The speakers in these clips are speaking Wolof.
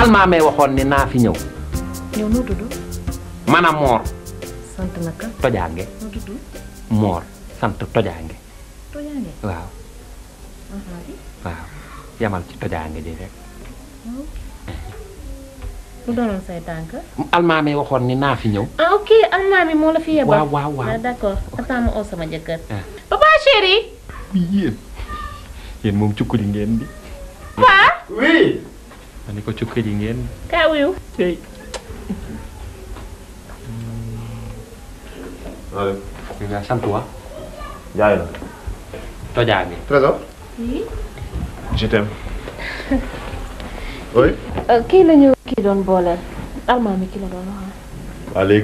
almaamee waxoon ni naa fi ñëw yow noo tudd man a moor sant naka tojaange noo tudd moor sant tojaange Tojange waaw waaw yamal ci tojaange ji rek lu doonoon say tànk almaamee waxoon ni naa fi ñëw ah ok almaami moo la fi yebal waaw waaw waaw ah d'accord attends ma oo sama jëkkër Ah. papa chéri yéen yéen moom cukkali ngeen di papa oui. ma ni ko cukkali ngeen kaa wuyu tey Allez. nga sant wa Jaay la. tojaange Trésor. oui Je t'aime. oui. kii la ñu kii doon booleel almaami ki la doon wax waa léegi.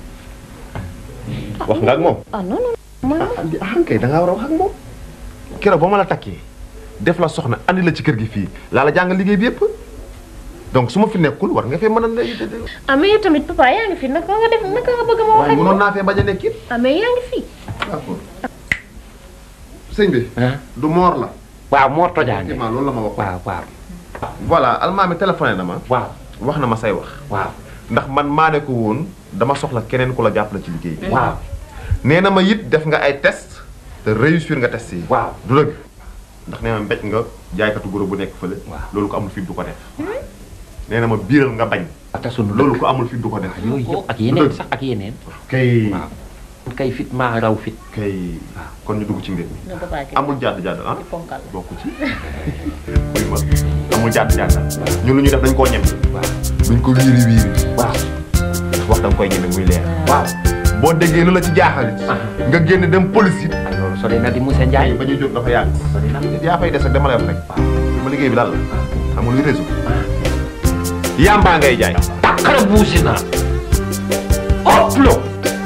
wax nga ak moom. ah non non man ah kay da ngaa war a wax ak moom. keroog ba ma la takkee def la soxna andi la ci kër gi fii laa la jàngal liggéey bi yëpp donc su ma fi nekkul war nga fee mën a ne. ah mais yow tamit papa yaa ngi fi naka nga def naka nga bëgg ma wax waaye ak mënoon moom naa fee bañ a nekk it. ah mais yaa ngi fi d'accord. sëñ bi. ah du moor la. waaw moor tojaange effectivement loolu la ma wax. waaw waaw voilà almaami téléphoné na ma. waaw wax na ma say wax. waaw ndax man maa ne ko woon dama soxla keneen ku la jàppale ci liggéey bi. waaw nee na ma it def nga ay test te réussir nga test yi. waaw du dëgg ndax nee na mbéj nga jaaykatu goro bu nekk fële. Waaw. loolu ko amul fit du ko def. nee na ma biiral nga bañ. te sunu loolu ko amul fit du ko def. yooyu yëpp ak yeneen sax ak yeneen kay waaw kay fit maa raw fit kay kon ñu dugg ci mbir mi. nga papa ki amul jàdd jàdd ah. ponkal la bokku ci. muy ma amul jàdd jàdd ñun lu ñu def dañ koo ñeme. waaw duñ ko wiiri wiiri. waaw ndax wax da nga koy ñeme muy leer. waaw boo déggee lu la ci jaaxal. nga génn dem police it. ay loolu sori na di monsieur Ndiaye ba ñuy jóg dafa yàgg. sori na yaa fay des ak dama lay wax rek. waaw sama liggéey bi daal la. xam nga luy réseau. yamba ngay jaay. takkara buusi naa oplo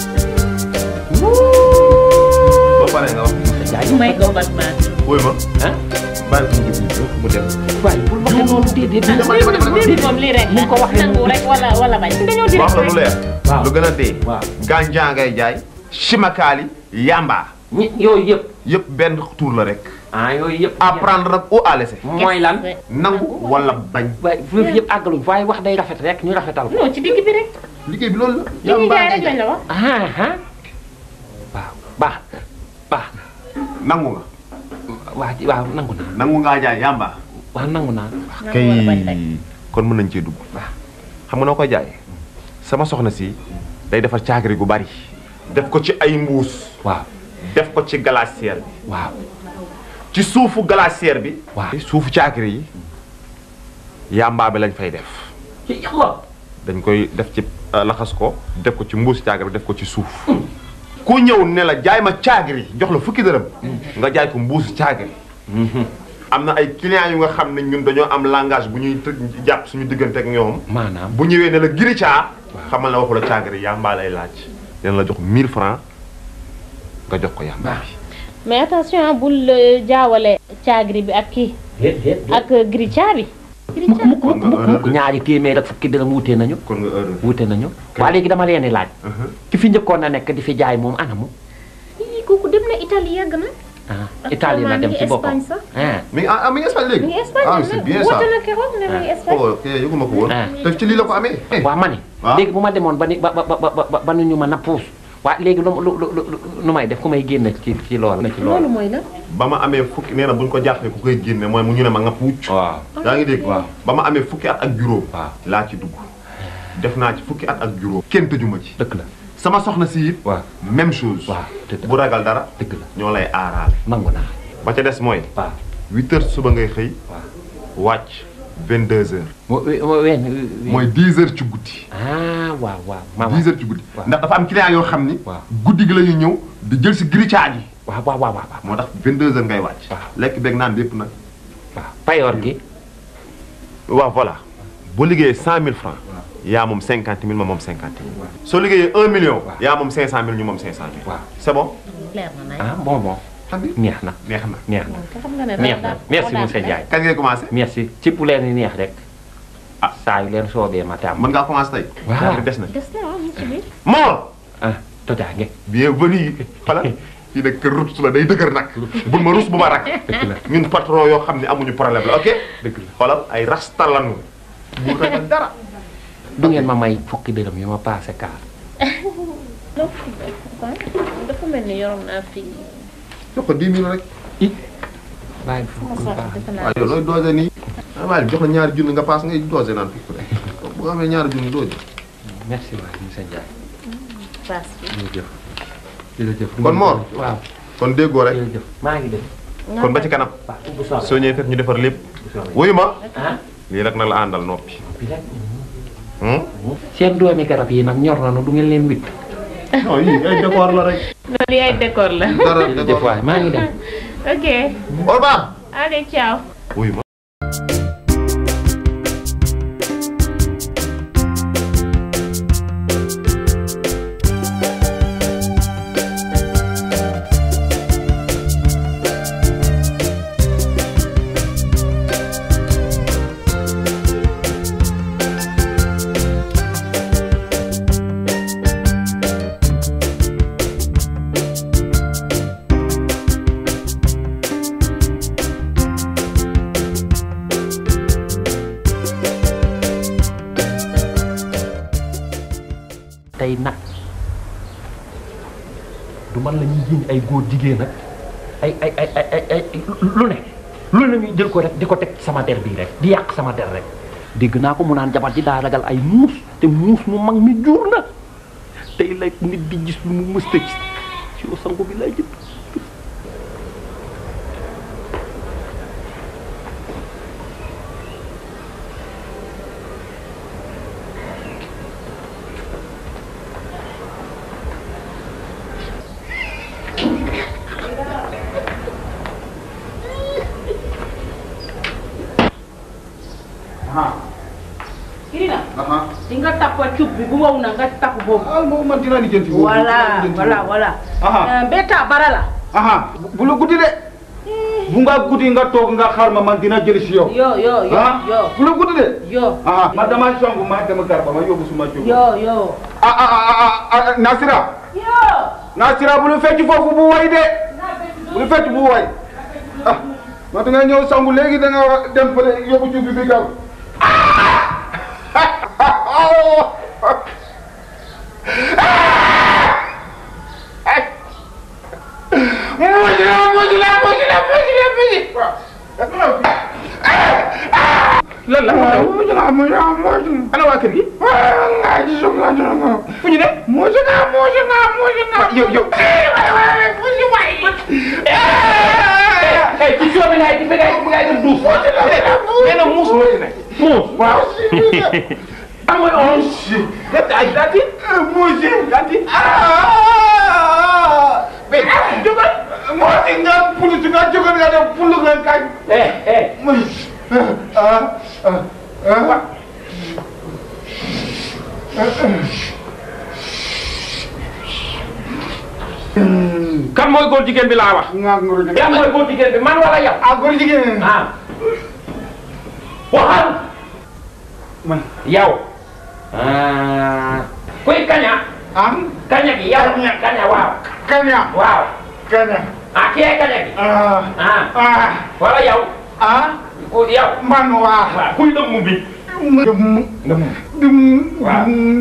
ba pare nga wax. monsieur Ndiaye may ko Batman wóoy ma. ah bàyyi ko mu jóg mu dem. waaye bul waxee noonu déedéet lii moom lii rek Ni ko waxee nangu rek wala wala bañ dañoo di wax la lu leer. Waaw. lu gën a dee. waaw gànjaa ngay jaay. chimakaali yamba. ñi yooyu yëpp yëpp benn tour la rek. ah yooyu yëpp apprendre nag ou à laisser. mooy lan nangu wala bañ. waaye foofu yëpp àggaluñ waaye wax day rafet rek ñu rafetal ko non ci digg bi rek liggéey bi loolu la. li ñuy jaay rek lañ la wax ah ah waaw baax baax nangu nga. waaw waaw nangu naa nangu ngaa jaay yamba. waaw nangu naa nangu wala bañ rek kon mën nañ cee dugg. waaw xam nga noo koy jaayee. sama soxna si day defar caagri gu bari. def ko ci ay mbuus. waaw def ko ci glacière bi. waaw ci suufu glacière bi. waaw suufu caagri yi. yamba bi lañ fay def. yàlla dañ koy def ci euh, laxas ko def ko ci mbuus caagri bi def ko ci suuf. ku ñëw ne la jaay ma caagri jox la fukki dërëm. nga jaay ko mbuusu caagri. am na ay clients yu nga xam ne ñun dañoo am langage bu ñuy të- jàpp suñu diggante ak ñoom. maanaam bu ñëwee ne la giri caa. xamal na waxu la caagri yamba lay laaj. dina la jox 1000 francs nga jox ko yamba bi. mais attention bul euh, jaawale caagri bi ak kii déet déet ak gri caabi gri mukk mukk caabi mukk mukk ñaari téeméer ak fukki dërëm wuute nañu kon nga heure. wuute nañu waa léegi dama leen di laaj ki fi njëkkoon na nekk di fi jaay moom anamu ii kooku dem na Italie yàgg na ah Italie la dem ci boppam Espagne sax ah mi ngi ah mi ngi Espagne léegi. mi ngi Espagne ah c'est bien ça. woote na keroog ne mi ngi Espagne oh kay yëguma ko woon. Ah. te ci lii la ko amee. waa ma ne waaw. léegi bu ma demoon ba ni ba ba ba ba ba nu ñu mën a puus waa léegi lu lu lu lu nu may def ku may génne ci ci loolu na ci loolu loolu mooy la ba ma amee fukki nee na bu ñu ko jàppee ku koy génne mooy mu ñu ne ma nga puuc. waaw yaa ngi dégg. waaw. ba ma amee fukki at ak juróom. waaw. laa ci dugg. def naa ci fukki at ak juróom. kenn tëjuma ci. dëgg la sama soxna si it. waaw même chose. waaw dëgg la bu ragal dara. dëgg la ñoo lay aaraale. nangu naa ba ca des mooy. waaw 8 heures suba ngay xëy. waaw wàcc 22 heures. mo mo wen mooy 10 heures ci guddi. ah waaw waaw maama 10 heures ci guddi. waaw. ndax dafa am client yoo xam ni. waaw. guddi gi la ñuy ñëw di jël si gricage yi. waaw waaw waaw waaw moo tax 22 heures ngay wàcc. waaw. lekk beeg naan lépp nag. waaw payoor gi waaw voilà boo liggéeyee 100000 francs yaa moom 50000 ma moom 50000. soo liggéeyee 1 million. waaw. yaa moom 500000 ñu moom 500000. waaw c'est bon. leer na nañ ah bon bon xam nga neex na neex na. neex na te xam nga ne neex na daal- merci daal- monsieur Ndiaye kañ ngay commencé. merci ci bu leen di neex rek Ah. saa yu leen soobee ma tam mën ngaa commencé tey. Waaw. daal di des na. des na waaw mu ngi ci biir Mor. ah tojaange bienvenue. voilà fii nag kër rus la day dëgër nag. bul ma rus bu ma rak. dëgg la ñun patron yoo xam ne amuñu problème la ok. dëgg la xoolal ay rastalanu bu ragal dara du ngeen ma may fukki dërëm yu ma paase kaar dafa mel ni yoroon naa fii jox ko 10 000 rek i bàyyi fukki sax paase defe naa waaw yow looy doose nii ah waaye jox la ñaari junni nga paas ngay doose naan fukk rek bu amee ñaari junni doose merci waay monsieur Ndiaye paas bi jërëjëf jërëjëf Kon Mor. waaw kon déggoo rek jërëjëf maa ngi dem kon ba ci kanam waaw bu soobee soo ñëwee fekk ñu defar lépp bu soobee wuyu ma ah lii rek nag la àndal noppi bi rek hmm? seen doomi garab yi nag ñor na du ngeen leen witt non yii ay décor la rek loolu yaay décor la dara jërëjëf décor waay maa ngi dem ok au revoir allez ciao wuyu ma tey nag du man la ñuy jiñ ay góor jigéen nag ay ay ay ay ay ay lu ne lu ne ñuy jël ko rek di ko teg sama der bii rek di yàq sama der rek dégg naa ko mu naan jabar ji daa ragal ay muus te muus mu mag mi jur na tey la nit di gis lu mu mësta gis ci sangu bi lay jëpp Kirina aha di nga tappa cub bi bu wow na nga tapp boobu ah moom man dinaa lijjanti voilà voilà voilà Aha. Eh, mbeta bara la aha bu la guddi de bu nga guddi nga toog nga xaar ma man dina jëli si yow yo yo yo ah yo bu la guddi de yo aha ma dama songu ma dama garba ma yóbbu suma jóg yo yo ah ah ah ah ah Nasira yo Nasira bu lu fecc foofu bu way de bu lu fecc bu way ah ma da nga ñëw sangu léegi da nga dem fële yóbbu cuub bi bi gaaw lan la ana waa kër gi fu ñu ne yow yow eh ci soo bi ngay bi ngay bi ngay def duus nee na muus moo ci ne muus waaw am mooy on def ay dati muus yi dati mais jógal moo ci nga pulu ci nga jógal nga def pulu nga kañ eh eh ah ah ah kan mooy góor jigéen bi laa wax nga ngoro jigéen kan mooy góor jigéen bi man wala yow ah góor jigéen ah waxal man yow ah kuy kaña ah kaña gi yow kaña waaw kaña waaw kaña ah kii ay kaña gi ah ah ah wala yow ah ku yow man waa waaw kuy dëmm bi dum dëmm dum Waaw.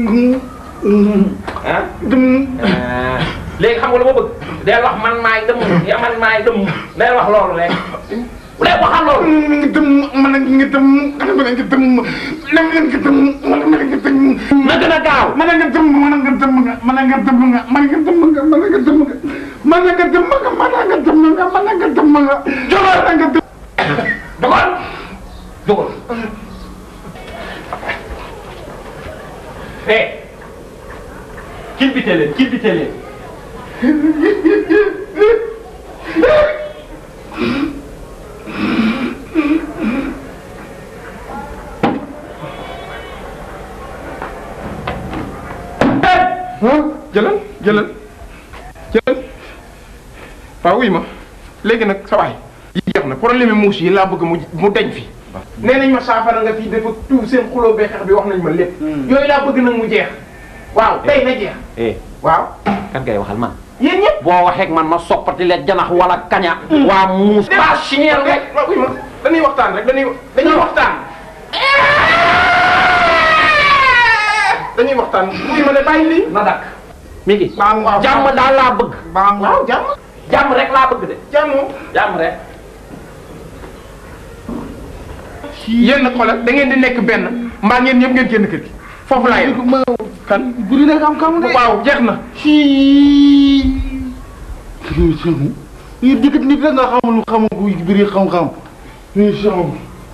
ah dum ah léegi xam nga lu ma bëgg day wax man maay dëmm ya man maay dëmm day wax loolu rek léegi waxal loolu mi ngi dum man a ngi dum man a ngi dum man a ngi dum man a ngi dum na gën a gaaw man a ngi dum man a ngi dum man a ngi dum man a ngi dum man a ngi dum man a ngi dum man a ngi dum man a ngi dum Jógal. man a ngi dum dogal dogal eh kil bi leen kil bi leen jëlal jëlal jëlal waaw wuy ma léegi nag sa waay yi jeex na problème yi muus yi laa bëgg mu mu deñ fi nee nañ ma saafara nga fii dafa tuub seen xuloo bee xeex bi wax nañ ma lépp yooyu laa bëgg nag mu jeex waaw tey na jeex eh waaw kan ngay waxal man yéen ñëpp boo waxeek man ma soppati leen janax wala kaña waa muus ba signeel rek waaw wuy ma dañuy waxtaan rek dañuy dañuy waxtaan dañuy waxtaan wuy ma ne bàyyi lii na dakk mi ngi baa waaw jàmm daal laa bëgg baa waaw jàmm jàmm rek laa bëgg de jàmm jàmm rek yéen xoolal da ngeen di nekk benn mbaa ngeen ñëpp ngeen génn kër gi foofu laa yem kan buri na xam-xam de waaw jeex na ci kii sëmu yi dikkat nit rek nga xamul xamul ku biri xam-xam ni sëmu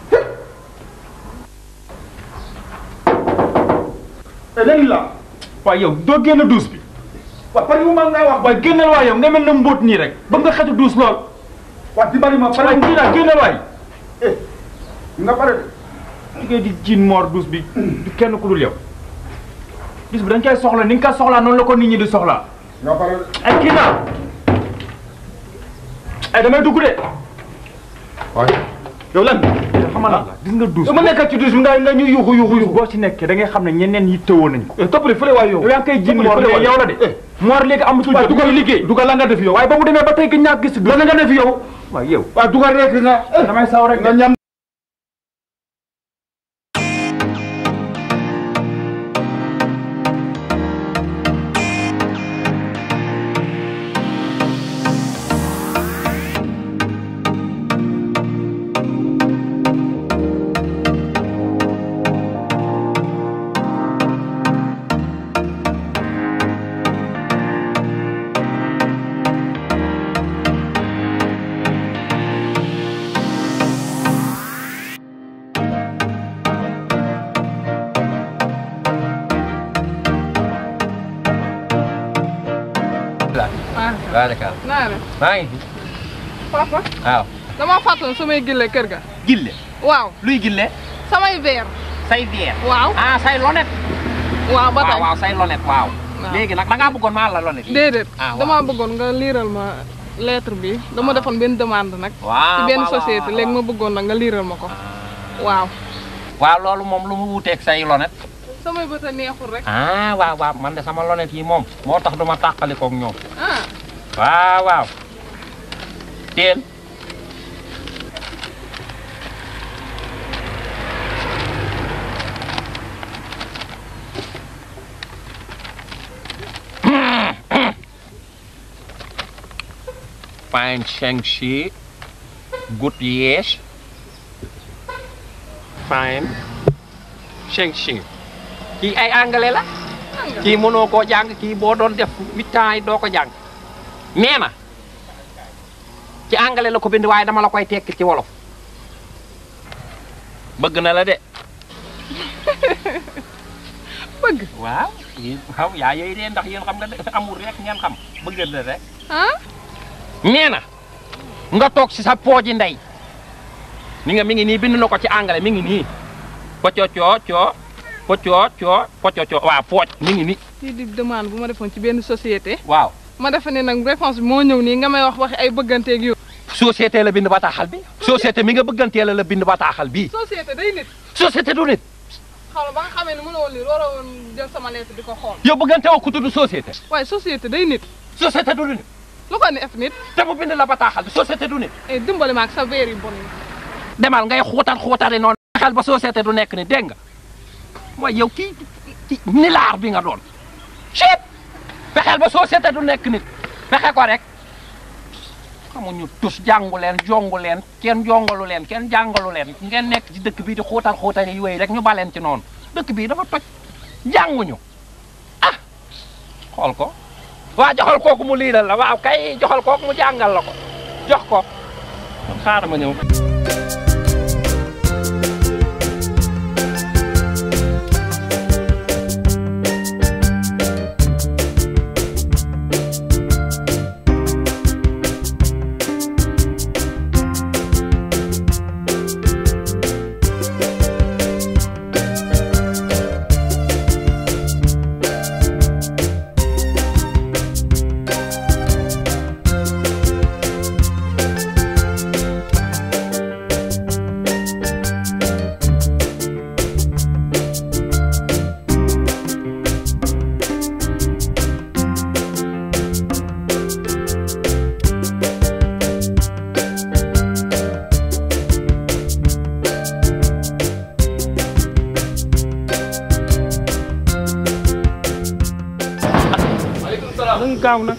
léegi la waaye yow doo génn duus bi waaw par mu ma ngay wax waaye génnal waay yow nga mel na mbóot nii rek ba nga xetu duus lool waaw di bari ma pare kii naa génnal waay nga pare de li ngay di jiin moor duus bi du kenn ku dul yow bis bi dañ koy soxla ni nga ko soxlaa noonu la ko nit ñi di soxlaa nga pare de ay kii naa ay damay dugg de waaye yow lan xamal la gis nga duus dama nekk ci dus bi nga nga ñu yuxu yuxu yuxu boo ci nekkee da ngay xam ne ñeneen yi tëwoon nañ ko toppali fële waay yow yow yaa ngi koy jiin Toppali moor fële mais waay. yow la de moor léegi amatul waaw jot dugal muy liggéey dugal la nga def yow waaye ba mu demee ba tey gën ñaa gis duus la nga def yow waaw yow waaw dugal rek nga damay saw rek nga ñam waaw d'accord naa ne maa ngi fi papa waaw dama fàttali samay gille kër ga gille waaw luy gille samay verre say biir waaw ah say lonet waaw ba waaw tey waaw say lonet waaw Waaw. léegi nag da ngaa bëggoon maa la lonet yi déedéet ah waaw dama bëggoon nga liiral ma lettre bi dama defoon benn demande nag waaw ci benn waaw, société waaw, léegi waaw. ma bëggoon nag nga liiral ma ko waaw waaw loolu moom lu mu wuuteeg say lonet samay bët a neexul rek ah waaw waaw man de sama lonet yi moom moo tax duma tàqalikoog ñoom ah waaw waaw teel fine Shang-Chi good yes fine Shang-Chi kii ay anglais la kii mënoo koo jàng kii boo doon def huit ans yi doo ko jàng nee na ci anglais la ko bind waaye dama la koy tekki ci wolof bëgg na la de bëgg waaw yéen waaw yaa yooyu de ndax yéen xam nga de amul rek ngeen xam bëgg la rek ah nee na nga toog si sa pooji ndey ni nga mi ngi nii bind na ko ci anglais mi ngi nii pocoo coo coo pocoo coo pocoo coo waaw pooj mi ngi nii lii di demande bu ma defoon ci benn société waaw ma defe ne nag réponse bi moo ñëw nii nga may wax waxi ay bëgganteeg yu société la bind bataaxal bi société mi nga bëggantee la la bind bataaxal bii société day nit société du nit xaw ma ba nga xamee ne mënoo lire waroo woon jël sama lettre di ko xool yow bëggante woo ku tudd société waaye société day nit société du nit lu ko neef nit te mu bind la bataaxal bi société du nit ay dimbali ma ak sa verre yu bon yi demal ngay xuutal xuutali noonu xel ba société du nekk ni dégg nga mooy yow kii kii nilaar bi nga doon chip fexeel ba société du nekk nit fexe ko rek xamuñu tus jàngu leen jongu leen kenn jongalu leen kenn jàngalu leen ngeen nekk ci dëkk bii di xuutal xuutal yi wéy rek ñu baleen ci noonu dëkk bii dafa toj jànguñu ah xool ko waa joxal kooku mu liiral la waaw kay joxal kooku mu jàngal la ko jox ko xaaral ma ñëw gaaw na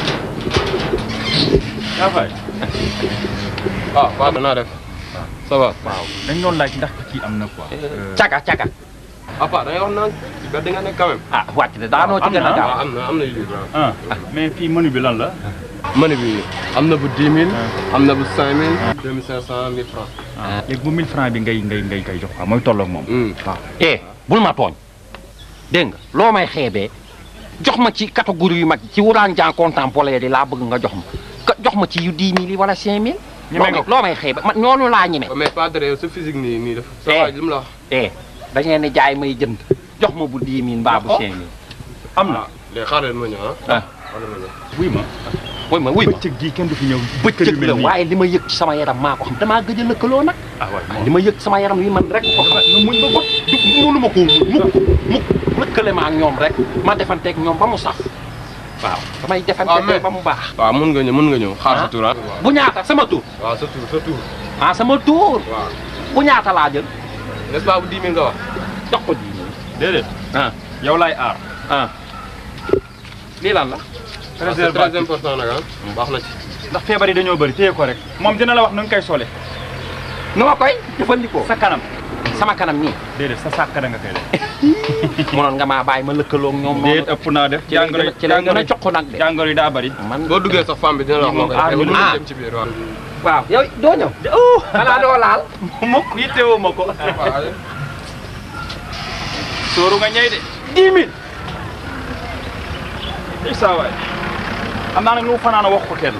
yaa fay ah waaw naa def ça va waaw dañ doon laaj ndax kii am na quoi caga caga apa da ngay wax naan ci bedd nga nekk quand même ah wàcc de daanoo ci gën a gaaw waaw am na am na yu grand ah mais fii menu bi lan la mani bi am na bu 10 000 am na bu 5 000 2500 1000 francs léegi bu 1000 francs bi ngay ngay ngay koy jox quoi mooy tolloog moom waaw eh bul ma tooñ dégg nga loo may xeebee jox ma ci catégorie yu mag ci wuraan jàng contemporain di laa bëgg nga jox ma ka jox ma ci yu 10 000 yi wala 5 000 Ñeme nga ko. loo may xeebe man ñooñu laa ñeme mais pas de sa physique nii nii def sa Eh. waay li mu la wax eh da ngeen di jaay may jënd jox ma bu 10 000 mbaa bu 5 000 am na léegi xaaral ma ñëw ah ah xaaral ma ñëw wuy ma wuy ma wuy ma bëccëg gii kenn du fi ñëw bëccëg la waaye li ma yëg ci sama yaram maa ko xam damaa gëj a lëkkaloo nag ah waay li ma yëg sama yaram yi man rek ko xam nga muñ ba bot mënu ma koo mukk mukk lëkkale ma ak ñoom rek ma defanteeg ñoom ba mu saf waaw damay Ah, defanteeg mais- ba mu baax waaw mun nga ñëw mun nga ñëw xaar sa Ah. tour ah bu ñaata sama tur waaw sa tour sa tour ah sama tur waaw bu ñaata laa jël n'est-ce pas bu 10 000 nga wax jox ko dix mille déedéet ah yow laay aar ah lii lan la Ah, c'est très important nag ah baax na ci ndax feebar yi dañoo bëri téye ko rek moom dina la wax nu nga koy sole nu ma koy jëfandikoo sa kanam sama kanam nii déedéet sa sàkk da nga koy def mënoon nga maa bàyyi ma lëkkaloo ak ñoom déet noonu ëpp naa def ci lay gën a ci lay gën a jox ko nag de jàngoro yi daa bëri man boo duggee sax femme bi dina la wax moo koy Ah, def mën ah. dem ci biir waaw waaw yow doo ñëw xanaa doo laal mukk yittewoo ma ko waaw sóoru nga ñëy de dix mille i saa waay xam naa nag lu mu fanaan a wax ko kenn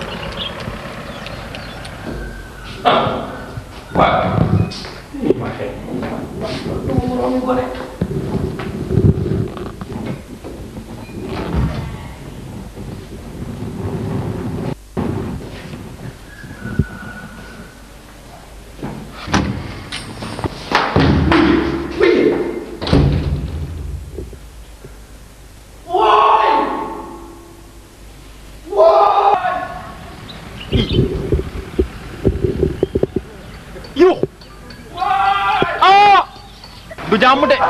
yuux ah du jàmm de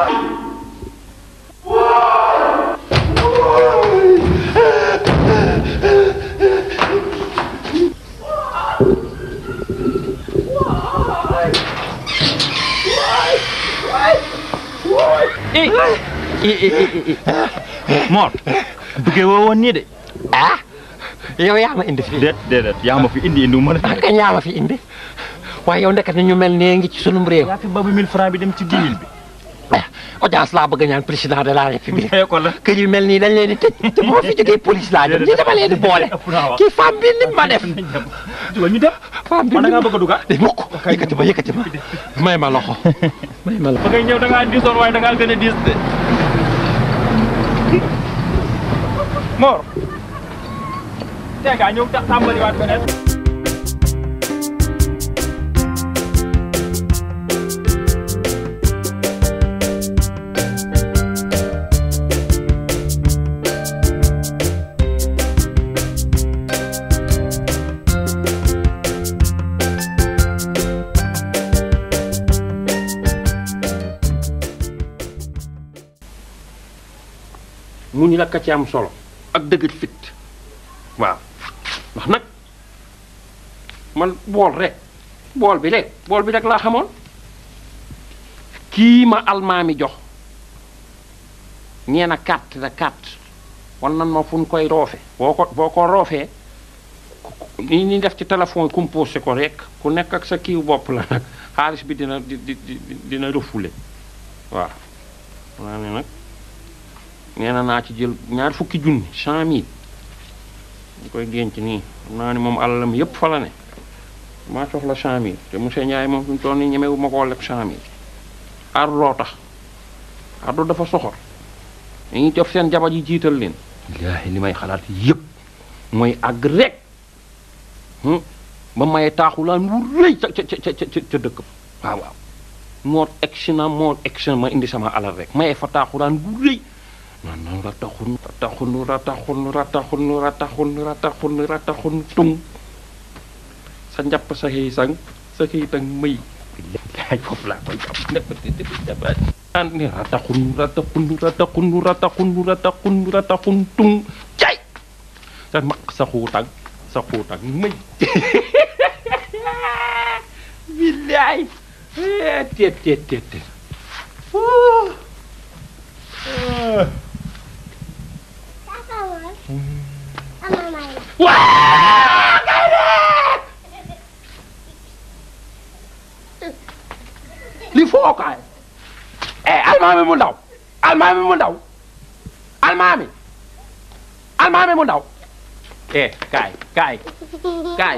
i i i i Mor duggee woo woon nii de ah yow yaa ma indi fii déet déedéet yaa ma fi indi indi ma la ah kañ yaa ma fi indi waaye yow ndekete ñu mel nee ngi ci sunum réew yaa fi ba bu 1000 francs bi dem ci 10 000 bi ah audience laa bëgg a ñaan président de la république Maye ko la kër yu mel nii dañ leen di tëj te bu ma fi jógee police laa jëm ñi dama leen di boole ëpp naa wax. kii femme bi ni ma def ñu dem femme bi man da ni ngaa ma bëgg a dugal de mukk yëkkati ma yëkkati ma may ma loxo may ma loxo ba ngay ñëw da ngaa diisoon waaye da ngaa gën a diis de Mor tey ngaa ñëw ta- tàmbaliwaat beneen mu ni la ka ci am solo ak dëgër fit waaw ndax nag man bool rek bool bi rek bool bi rek laa xamoon kii ma almaami jox ñee na carte la carte wan nan ma fu ñu koy roofe boo ko boo ko roofee ni ñuy def ci téléphone composé ko rek ku nekk ak sa kiiw bopp la nag xaalis bi dina di di di- dina refoulé waaw naa ne nag nee na naa ci jël ñaar fukki junni cent mille ñu koy denc nii xam naa ni moom alalam yépp fa la ne maa soxla cent mille te monsieur Ndiaye moom fi mu toll nii ñemewu ma koo leb cent mille ardu loo tax ardu dafa soxor dañuy def seen jabar yi jiital leen laahi li may xalaat yépp mooy àgg rek hmm, ba may taaxulaan wu rëy ca ca ca ca ca ca dëkk ba waaw waaw moo egsi na moo egsi na ma indi sama alal rek maye fa taaxulaan wu rëy non non rataxun rataxun rataxun rataxun rataxun rataxun rataxun tung sa njàpp sa xëy sang sa xëy tang may laaj foofu laa koy jàpp nepp di di dafa an ni rataxun rataxun rataxun rataxun rataxun rataxun tung cay sa maq sa xuutag sa xuutag mëj billaay teet teet teet teet waa gaynde li foo kaay eh almaami mu ndaw almaami mu ndaw almaami almaami mu ndaw eh kaay kaay kaay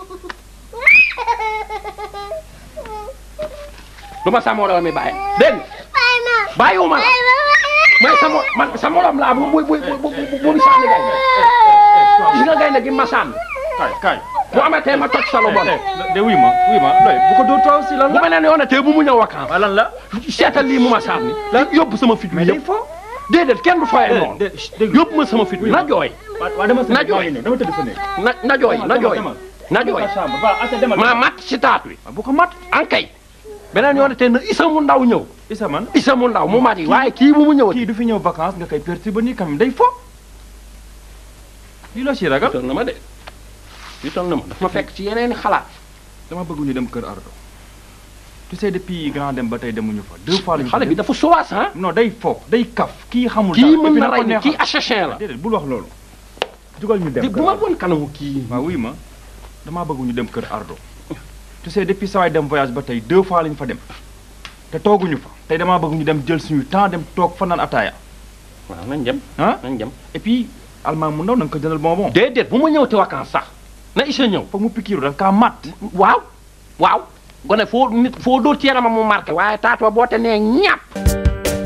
du ma sa morom mi bàyyi dégg nga bàyyiwuma la mais sa mo man sa morom laa bu bu bu bu bu bu sànni gaynde gis nga gaynde gi ma sànni kaay kaay bu amatee ma toj sa lu bon de wuy ma wuy ma looy bu ko dóor taw si lan bu beneen yoon te bu mu ñëw vacances lan la seetal lii mu ma sànni yóbbu sama fit wi mais day yëpp fo déedéet kenn du foyee noonu dégg yóbbu ma sama fit wi na jooy waa dama na jooy dama tëdd fa ne na na jooy na jooy na jooy ma mat ci taat wi bu ko mat ankay beneen yoon te na isa mu ndaw ñëw isa man isa mu ndaw mu mat yi waaye kii bu mu ñëw kii du fi ñëw vacances nga koy perturber nii quand même day fo lii la si ragal toll na ma de lii toll na ma daf ma fekk ci yeneen xalaat dama bëgg ñu dem kër Ardo tu sais depuis grand dem ba tey demuñu fa deux fois lañu xale bi dafa sowaas ah non day fo day kaf kii xamul kii dara. mën Et puis na ko rey ni neexal. kii assassin la déedéet bul wax loolu jugal ñu dem bu ma woon kanamu kii waaw wuy ma damaa bëgg ñu dem kër Ardo tu sais depuis sawaay dem voyage ba tey deux fois lañu fa dem te tooguñu fa tey damaa bëgg ñu dem jël suñu temps dem toog fa naan ataaya waaw nañ dem ah nañ dem et puis almaa mu ndaw na nga ko jëndal bonbon déedéet bu ma ñëw te vacances sax na isa ñëw foog mu pikiiru daf kaa mat waaw waaw gone foo nit foo dóor ci yaramam mu marqué waaye taatu ba boo te nee ñàpp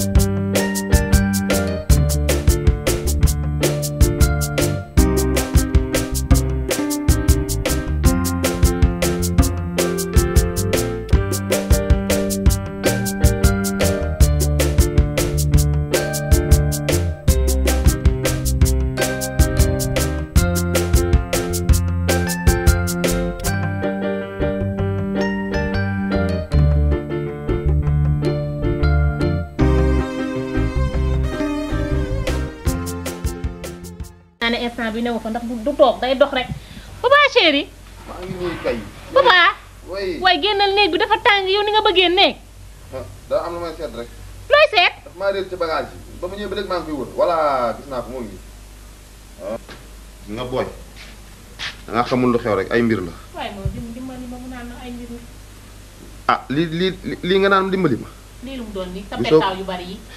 naa ne instant bi newu fa ndax du toog day dox rek papa chéri maa ngi nii kay. papa way waaye génnal néeg bi dafa tàng yow ni nga bëggee néeg daa am lu may seet rek. looy seet daf maa réer ci bagage yi ba ma ñëwee ba léegi maa ngi koy wër voilà gis naa ko moo ngi nii. nga booy. da nga xamul lu xew rek ay mbir la. waaye moom dim dimbali ma mu naan ay mbir ah li li lii nga naan dimbali ma. lii lu mu doon nii sa Gisoo- pettaaw yu bari yi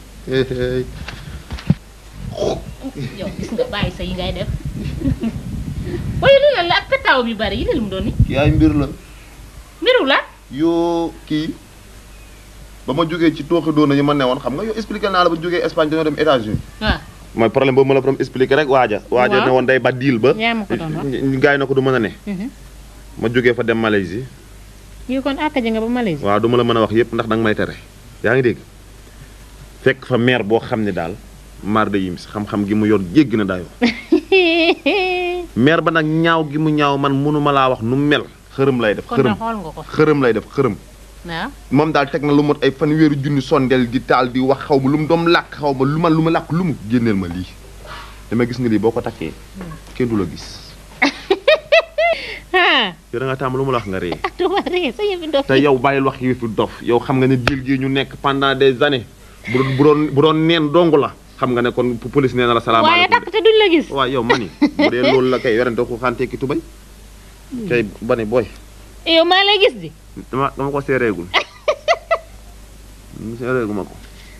yow gis nga bàyyi sa yi ngay def waaye lii lan la ak pettaaw yu bari yi lii lu mu doon nii kii ay mbir la. mbiru la yoo kii ba ma jógee ci tooxi doona yi ma newoon xam nga yow expliqué naa la ba jógee Espagne dañoo dem États-Unis waaw mooy problème boobu ma la borom expliqué rek waaja waaja Waaw. ne woon day ba diil ba yaa ma ko doon wax gaay na ko du mën a ne ma jógee fa dem Malaisie yow kon àkkaja nga ba Malaisie waaw du ma la mën a wax yépp ndax danga may tere yaa ngi dégg fekk fa maire boo xam ne daal maar de yims xam-xam gi mu yor jéggi na dayoo maire ba nag ñaaw gi mu ñaaw man mënuma laa wax nu mu mel xërëm lay def kon xërëm na xool nga ko xërëm lay def xërëm waaw moom daal teg na lu mot ay fanweeri junni sondeel di taal di wax xaw ma lu mu doom làkk xaw ma lu ma lu ma làkk lu mu génneel ma lii dama gis nga lii boo ko takkee kenn du la gis ah yow da nga tàmm lu ma la wax nga ree duma ree sa yëfi dof te yow bàyyil wax yi fi dof yow xam nga ne diil gii ñu nekk pendant des années bu doon bu doon bu doon neen dong la xam nga ne kon police nee na la waaye salaamaaleykum takk te duñ la gis waaw yow mani bu dee loolu la kay werante ko xante ki tubay kay ba ne booy yow maa lay gis di dama dama ko seereegul seereegu ma ko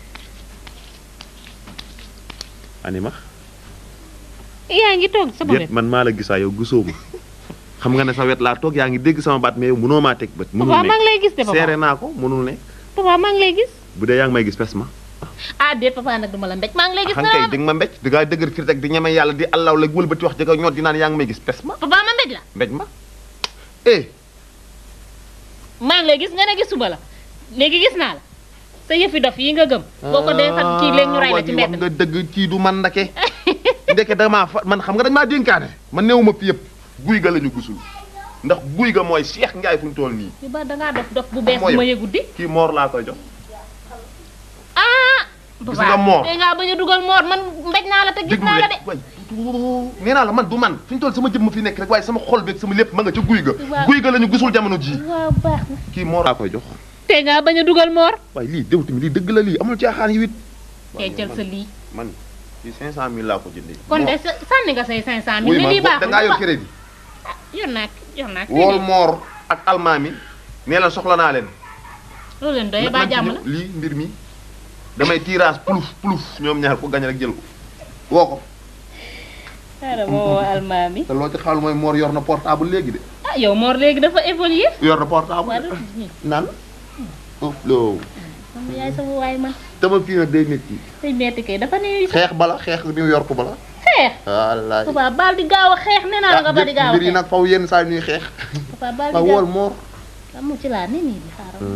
anima yaa ngi toog sama déet wet man maa la gisaa yow gisoo ma xam nga ne sa wet laa toog yaa ngi dégg sama baat mais yow mënoo maa teg bët mënul papa maa ngi nekk lay gis de papa seere naa ko mënul nekk papa maa ngi lay gis bu dee yaa ngi may gis pes ma ah déet papa nag duma la mbéj maa ngi lay gis xam kay di nga ma mbéj di ngaa dëgër fii rek di ñeme yàlla di allaw la wëlbati wax jëkk ñoot di naan yaa ngi may gis pes ma papa ma mbéj la mbéj ma eh maa ngi lay gis nga ne gisuma la léegi gis naa la sa yëfi dof yi nga gëm boo ko dee sax kii léegi ñu rey la ci wax mbedd nga dëgg kii du man ndake ndeke damaa fa man xam nga dañ maa dénkaane man newuma fi yëpp guy ga la ñu gisul ndax guy ga mooy Cheikh Ndiaye fu ñu toll nii yu ba dangaa dof dof bu bees Mooy bu ma yow. yëgut di kii moor laa koy jox ah gis nga moor te ngaa bañ a dugal moor man mbéj naa la te gis naa la de waay nee naa la man du man fi ñu toll sama jëmm fi nekk rek waaye sama xol beeg sama lépp ma nga ca guy ga Waaw. guy ga la ñu gisul jamono ji waaw baax na kii moor laa koy jox te ngaa bañ a dugal moor waaye lii déw tamit lii dëgg la lii amul caaxaan yi wit te jël sa lii man ci cinq cent mille laa ko jëndee kon de sa- sànni nga say 500 wuy mille ma lii bo- baax da ngaa yor crédit yor naa yor naa wool moor ak almaami nee leen soxla naa leen loolu leen doy baa jàmm la lii mbir mi damay tirage plouf plouf ñoom ñaar ko gañ rek jël ko woo ko xaaral ma woo almaami te loo ci xaal mooy moor yor na portable léegi de ah yow moor léegi dafa évoluer yor na portable waa de du nan oh loo man yaay sama waay man dama fii nag day métti say metti kay dafa ne xeex bala xeex New York bala xeex wallaay papa baal di gaaw a xeex nee naa la nga ba di gaaw a mbir yi xeex nag faw yenn saa ñuy xeex papa baal waaw di gaaw wool moor amu ci laa ne nii di xaaral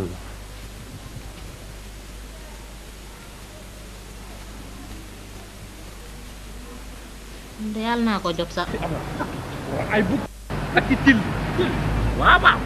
de yàlla naa ko jot sax ay bugg ak i til waaw waaw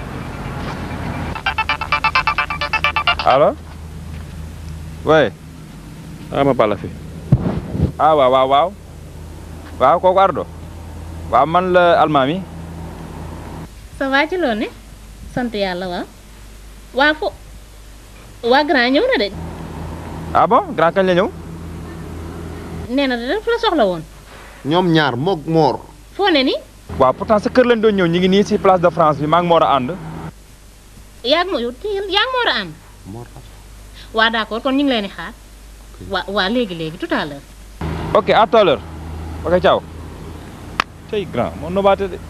allo oui ama bala fi ah waaw waaw waaw waaw kooku ardo waaw man la almaami ça va ci loolu ne sant yàlla waaw waa fo waa grand ñëw na de ah bon grand kañ la ñëw nee na de daf la soxla woon ñoom ñaar moog moor foo ne ni waaw pourtant sa kër lañ doon ñëw ñi ngi nii si place de France bi maa ngi moor a ànd yaa ngi ma yow teel yaa ngi ma war a ànd waa d'accord kon ñu ngi leen di xaar waa waa léegi léegi tout à l'heure ok à tout à l'heure ok ciao tey grand moo nobaate de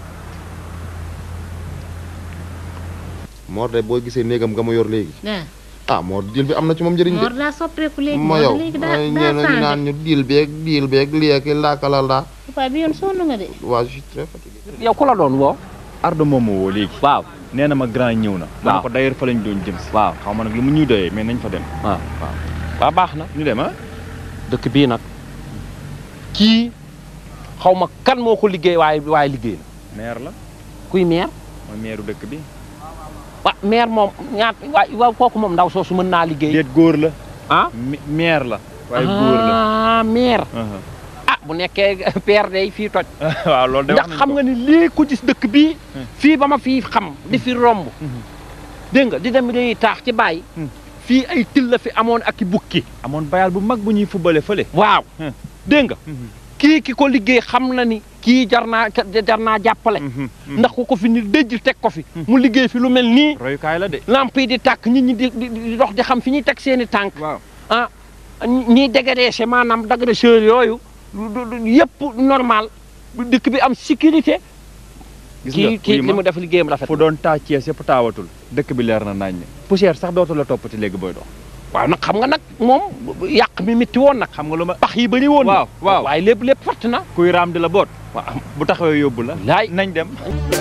moor de boo gisee néegam nga ma yor léegi ah ah moor diil bi am na ci moom njëriñ de Mor daa soppeeku léegi ma Mor yow léegi daa ay daa ñeneen ñu changé naan ñu diil beeg diil beeg léegi laakalal daa papa bi yoon sonn nga de waa je suis très fatigué yow ku la doon woo ardo moom moo woo léegi waaw nee na ma grand ñëw na ma ne Waaw. ko d'ailleurs fa lañ doon jëm si waaw xaw ma nag li mu ñuy doyee mais nañ fa dem waaw waaw waa baax na ñu dem ah dëkk bii nag kii xaw ma kan moo ko liggéey waaye waaye liggéey na maire la kuy maire mooy maireu dëkk bi wa maire moom ñaat waay waaw kooku moom ndaw soosu mën naa liggéey déet góor la ah Mi- maire la waaye góor la ah maire aha. ah bu nekkee père day fii toj waaw loolu de wax ndax nañ xam ko. nga ni lii ku gis dëkk bii fii ba ma fii xam di fi romb dégg nga di dem di taax ci bàyyi fii ay til la fi amoon ak i bukki amoon bayal bu mag bu ñuy fubale fële waaw dégg nga kii ki ko liggéey xam na ni kii jar naa jar naa jàppale ndax ku ko fi ni dëjj teg ko fi mu liggéey fi lu mel nii royukaay la de lamp yi di tàkk nit ñi di di di dox di xam fi ñuy teg seeni tànk waaw ah ñiy dégradé maanaam dégresseur yooyu du- du- yëpp normal dëkk bi am sécurité gis nga kii kii wuyu ma, li mu def liggéeyam rafet fu doon taa Cees yëpp taawatul dëkk bi leer na nañ ne poussière sax dootu la toppati léegi booy dox waaw nag xam nga nag moom yàq mi métti woon nag xam nga lu ma pax yi bëri woon na waaw waaw waaye lépp lépp fatt na kuy raam di la boot bu taxawee yóbbu la laay nañ dem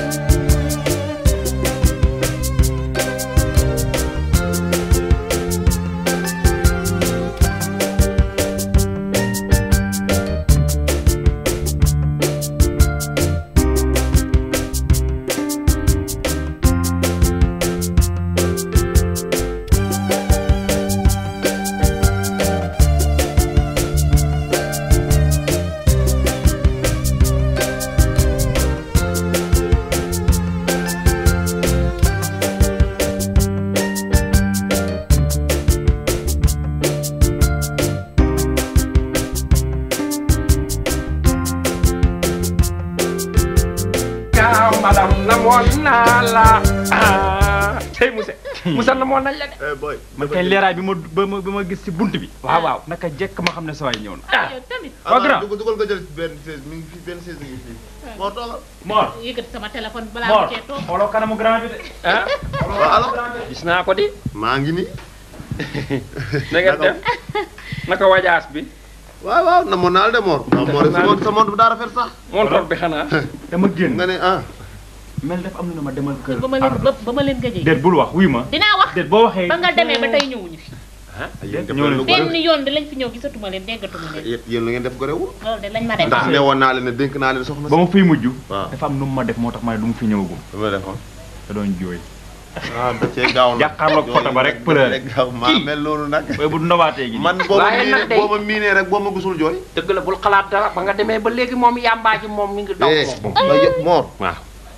gaaw madame namoon naa la ah tey Moussa Moussa namoon nañ la de boy man kay leeraay bi ma ba ma ba ma gis si bunt bi waaw waaw naka jekk ma xam ne sa waay ñëw na ah tamit waa grand dugal dugal nga jël benn chaise mi ngi fi benn chaise mi ngi fi moo toogal Mor yëkkati sama téléphone balaa Mor ma cee toog xooloo kanamu grand bi de ah waaw alors gis naa ko di maa ngi ni na ngeen def naka wajaas bi waaw waaw na moo naal de moor waaw moor sa montre sa montre bi daa rafet sax montor bi xanaa dama génn nga ne ah mel def am na ma demal kër ba ma leen ba ba ma leen gëjee déet bul wax wuy ma dinaa wax déet boo waxee ba nga demee ba tey ñëwuñu fi yéen def ñëw leen leen lu ko benn gore yoon di lañ fi ñëw gisatuma leen déggatuma leen yéen yéen lu ngeen def gorewul loolu de lañ ma def ndax ne woon naa leen ne dénk naa leen soxna ba ma fiy mujj waaw dafa am nu mu ma def moo tax ma ne du mu fi ñëwagum si ma defoon da doon jooy ah da cee gaaw nag jàkkaarloog photo ba rek da pëlëre cee gaaw maa mel noonu nag. waaye bu nobaatee gi man boo ma Waaye nag miinee day- boo ma miinee rek boo ma gisul jooy. dëgg la bul xalaat dara ba nga demee ba léegi moom yàmbaa ji moom mi ngi daw eh moom ba yëpp Mor. waaw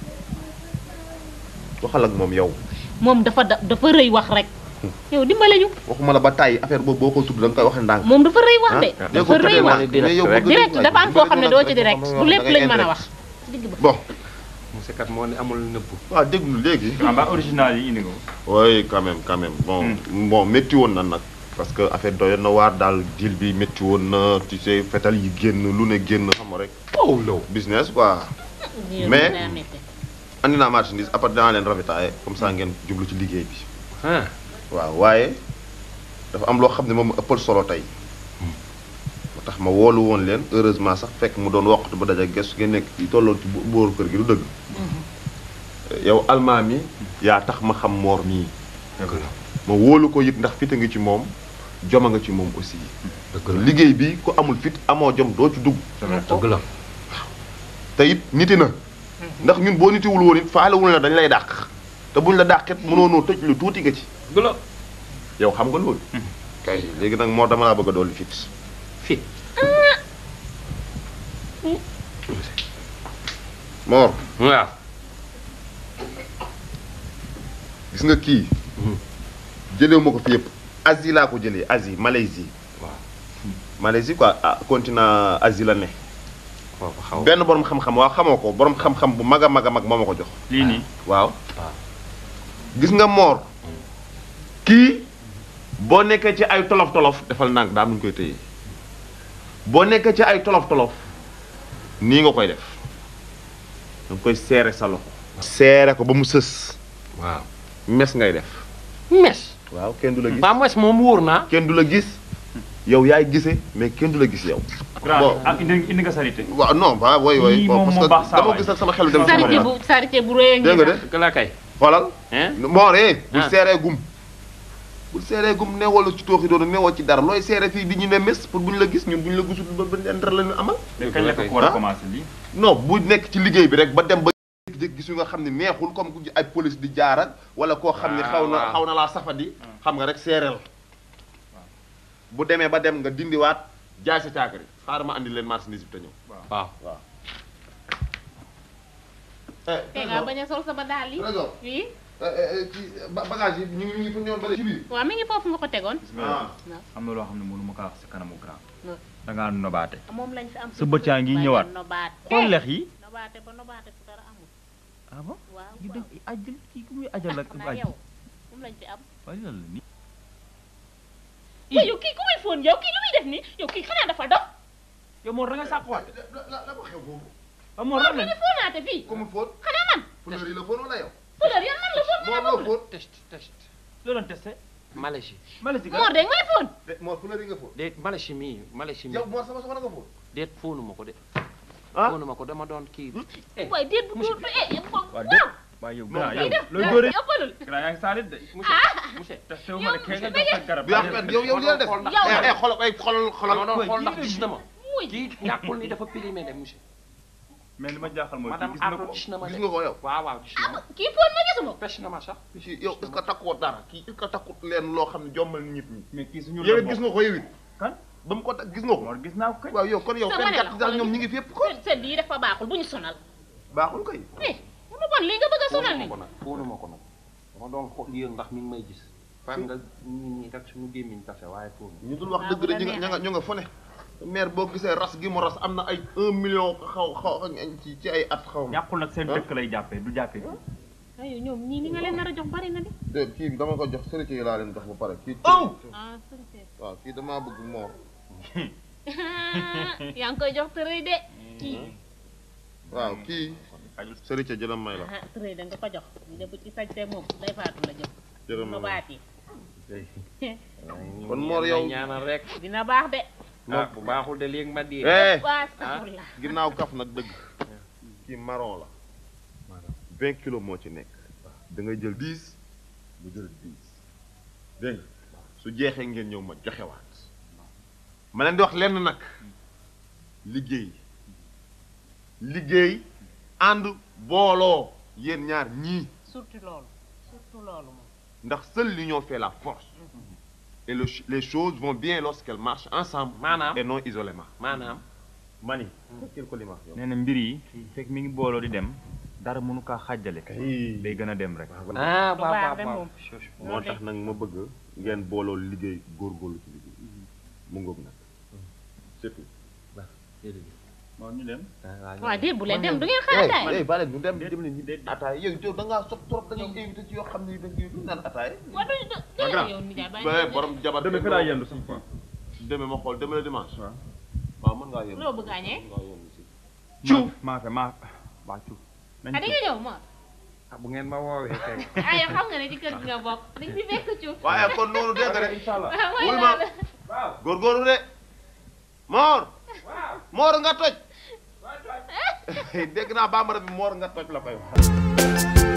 waxal ak moom yow. moom dafa da- dafa rëy wax rek yow dimbale ñu waxuma la ba tàyyi affaire boobu boo ko tudd da nga koy waxee ndànk. moom dafa rëy wax de ah dafa rëy wax mais yow bëgg direct dafa am foo xam ne doo ci direct du lépp lañ mën a wax bon. monsieur kat moo ne amul nëbbu waaw déglu léegi. ah ba original yi indi nga ko oui quand même quand même bon bon métti woon na nag. parce que affaire doyoon na waar daal deal bi métti woon na tu sais fetal yi génn lu ne génn xam nga rek. oh low business quoi. mais andi naa marchandise après dinaa leen ravitailler comme ça ngeen jublu ci liggéey bi. waaw waaye dafa am loo xam ne moom ma ëppal solo tey. moo tax ma woolu woon leen heureusement sax fekk mu doon waxtu ba daja gestu ngeen nekk ci tolloon ci bo- booru kër gi du dëgg. yow almaa mi yaa tax ma xam moor mii. ma wóolu ko it ndax fit a ngi ci moom joma nga ci moom aussi. liggéey bi ku amul fit amoo jom doo ci dugg. dëgg la te it niti na. ndax ñun boo nitiwul woon it faalewul na dañ lay dàq. te buñ la dàqet mënoonoo tëj lu tuuti nga ci. dëgg la yow xam nga loolu. kay léegi nag moo dama laa bëgg a dolli fit. fit. Mor. waaw. gis nga kii. jëlee ma ko fi yëpp Asie laa ko jëlee Asie Malaisie. waaw. Malaisie quoi ah continent Asie la ne. foofu xaw benn borom xam-xam waaw xamoo ko borom xam-xam bu mag a mag a mag moo ma ko jox. lii nii waaw. gis nga Mor. kii boo nekkee ci ay tolof tolof defal ndànk daa am nu ñu koy téye boo nekkee ci ay tolof tolof nii nga koy def da nga koy seere sa loxo. seere ko ba mu sës. waaw mes ngay def. mes. waaw kenn du la gis. ba mes moom wóor naa. kenn du la gis yow yaay gise mais kenn du la gis yow. grand ah indi indi nga sarité waaw non ba woy woy Lii bon moom parce moo que baax saa dama waay. gis ak sama xel dem ci sarité moom bu sarité bu rëy a ngi dégg nga de dëgg la kay. xoolal hein mooree bul Ah. seeree gum bul seeree gum newoo ci tooxi doonu newoo ci dara looy seere fii di ñu ne mes pour bu ñu la gis ñun bu ñu la gisul ba ba leen dara la ñu amal kañ la ko war a Ah. commencé lii non bu nekk ci liggéey bi rek ba dem ba jékki-jékki gis yu nga xam ne neexul comme ku ay police di jaar ak wala koo xam ne xaw na waaw. xaw na laa safadi xam nga rek seereel bu demee ba dem nga dindiwaat jaay sa caakari xaaral ma andi leen marchandise bi te ñëw waaw waaw te nga bañ a sol sama daal yi Trésor. oui ci bagage yi ñu ngi ñu ngi fa ñëwoon ba ci biir waaw mi ngi foofu nga ko tegoon ah am na loo xam ne mënu ma kaa wax si kanamu grand Non. da ngaa nobaate moom lañ fi am sa bët yaa ngi ñëwaat nobaate xool lex yi nobaate ba nobaate fu dara amul ah bon waaw yu def ajjal kii ku muy ajal ak xanaa aj yow moom lañ fi am waaye lan la nii waaye yow kii ku muy fóon yow kii lu muy def nii yow kii xanaa dafa dof yow Mor da nga sàkkuwaat la la ko xew foofu ah Mor lan mi la ngi fóonaate fii comme fóot xanaa man fleur yi la fóot wala yow fleur yan man la fóon moo loo fóot test test loo doon testé Malaisie Malaisie Mor de may fóon de moo fleur yi nga fóot déet Malaisie mii Malaisie mii yow moo sama soxna nga fóot déet fóonu ma ko de ah fóonu ma ko dama doon kii eh waaye déet bu dóor eh yow waaw déet waaye yow grand yow def looy dóore ëppalul grand yaa ngi saalit de monsieur testé wu ma ne kee nga jox sa garab du yàq yow yow li la def xool ndax yow eh eh xoolal ay xoolal dama xoolal doon xool ndax gis na ma muy kii ñàkkul ni dafa périmé de monsieur mais li ma jaaxal mooy kii madame gis na Ardo ko gis na ma de gis nga ko yow waaw waaw gis na ma kii fóon ma gisuma pêche na ma sax kii yow est-ce que takkoo dara kii est-ce que takkut leen loo xam ne jommal nit ñi mais kii suñu yow it gis nga ko yow it kan ba mu ko takk gis nga ko Mor gis naa ko kay waaw yow kon yow sama fenn ne la kat daal ñoom ñi ngi fépp ko seen seen lii dafa baaxul bu ñu sonal baaxul kay eh mu bon lii nga bëgg a sonal fóonu ma ni ko nag fóonu ma ko nag dama doon xool yéen ndax mi ngi may gis fam nga nit ñi rek suñu gémmiñ tase waaye fóonu ñu dul wax dëgg de ñu nga ña nga ñu nga fone maire boo gisee ras gi mu ras am na ay un million xaw xaw ci ci ay at xaw ma ñàkkul nag seen dëkk lay jàppee du jàppee ay ñoom ñii li nga leen nar a jox bari na de de kii dama ko jox sërite yi laa leen jox ba pare kii Oh! ah sëñ waaw kii damaa bëgg moor yaa ngi koy jox tërëy de kii waaw kii sërite jëlam may la ah tërëy da nga ko jox ñu ne bu ci sañtee moom day faatu la jëm jëlam may la nobaat yi kon Mor yow ñaanal rek dina baax de ah bu baaxul de léegi ma di eh waa safurla ginnaaw kaf nag dëgg kii marron la vingt kilos moo ci nekk da ngay jël dix mu jël dix dégg nga su jeexee ngeen ñëw ma joxewaat ma leen di wax lenn nag liggéey liggéey ànd booloo yéen ñaar ñii surtout loolu surtout ndax seule l'union fait la force et le ch- les choses vont bien lorsqu'elles marchent ensemble maanaam et non isolément maanaam mani fekkil ko li ma wax yow nee na mbir yi fekk mi ngi booloo di dem dara mënu kaa xàjjale day gën a dem rek ah waaw waaw waaw moo tax nag ma bëgg ngeen booloo liggéey góorgóorlu ci liggéey mu ngoog nag c'est tout moo ñu dem waaw déet bu leen dem du ngeen xaar daay eh bale ñu dem dem leen ñu de ataay yow yow da ngaa sox trop da ngay invité ci yoo xam ne da ngay du naan ataay waaw du du grand yow nijaay bàyyi ba borom jabar demee fi laa yendu sax quoi demee ma xool demee la dimanche waaw mën ngaa yendu loo bëgg a añee mën ngaa yendu si cuuf maa fe maa waa cuuf nañ ah di nga ñëw Mor ah bu ngeen ma woowee kay ah yow xam nga ne ci kër gi nga bokk dañ fi fekk ci waaye kon noonu dégg nga de inshallah waaw wuy mooy ma loolu góorgóorlu de moor moor nga toj dégg naa bambara bi moor nga toj la koy wax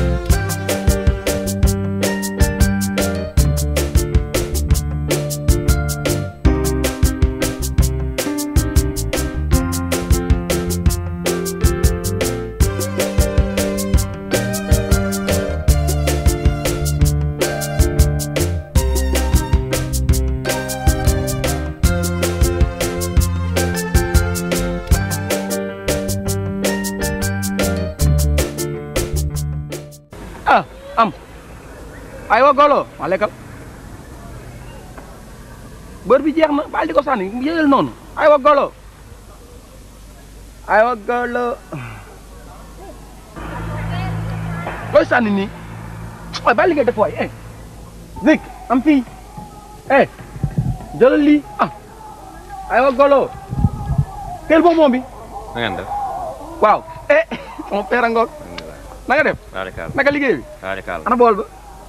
ah am aywa golo ma lekkal bër bi jeex na baal di ko sànni yëgal noonu aywa golo aywa golo looy sànni nii waaye baal li ngay def waay eh zik am fii eh jëlal lii ah aywa golo teel boobu moom bi na ngeen def waaw eh sama père a ngoog na nga def barikaal naka liggéey bi barikaal ana bool ba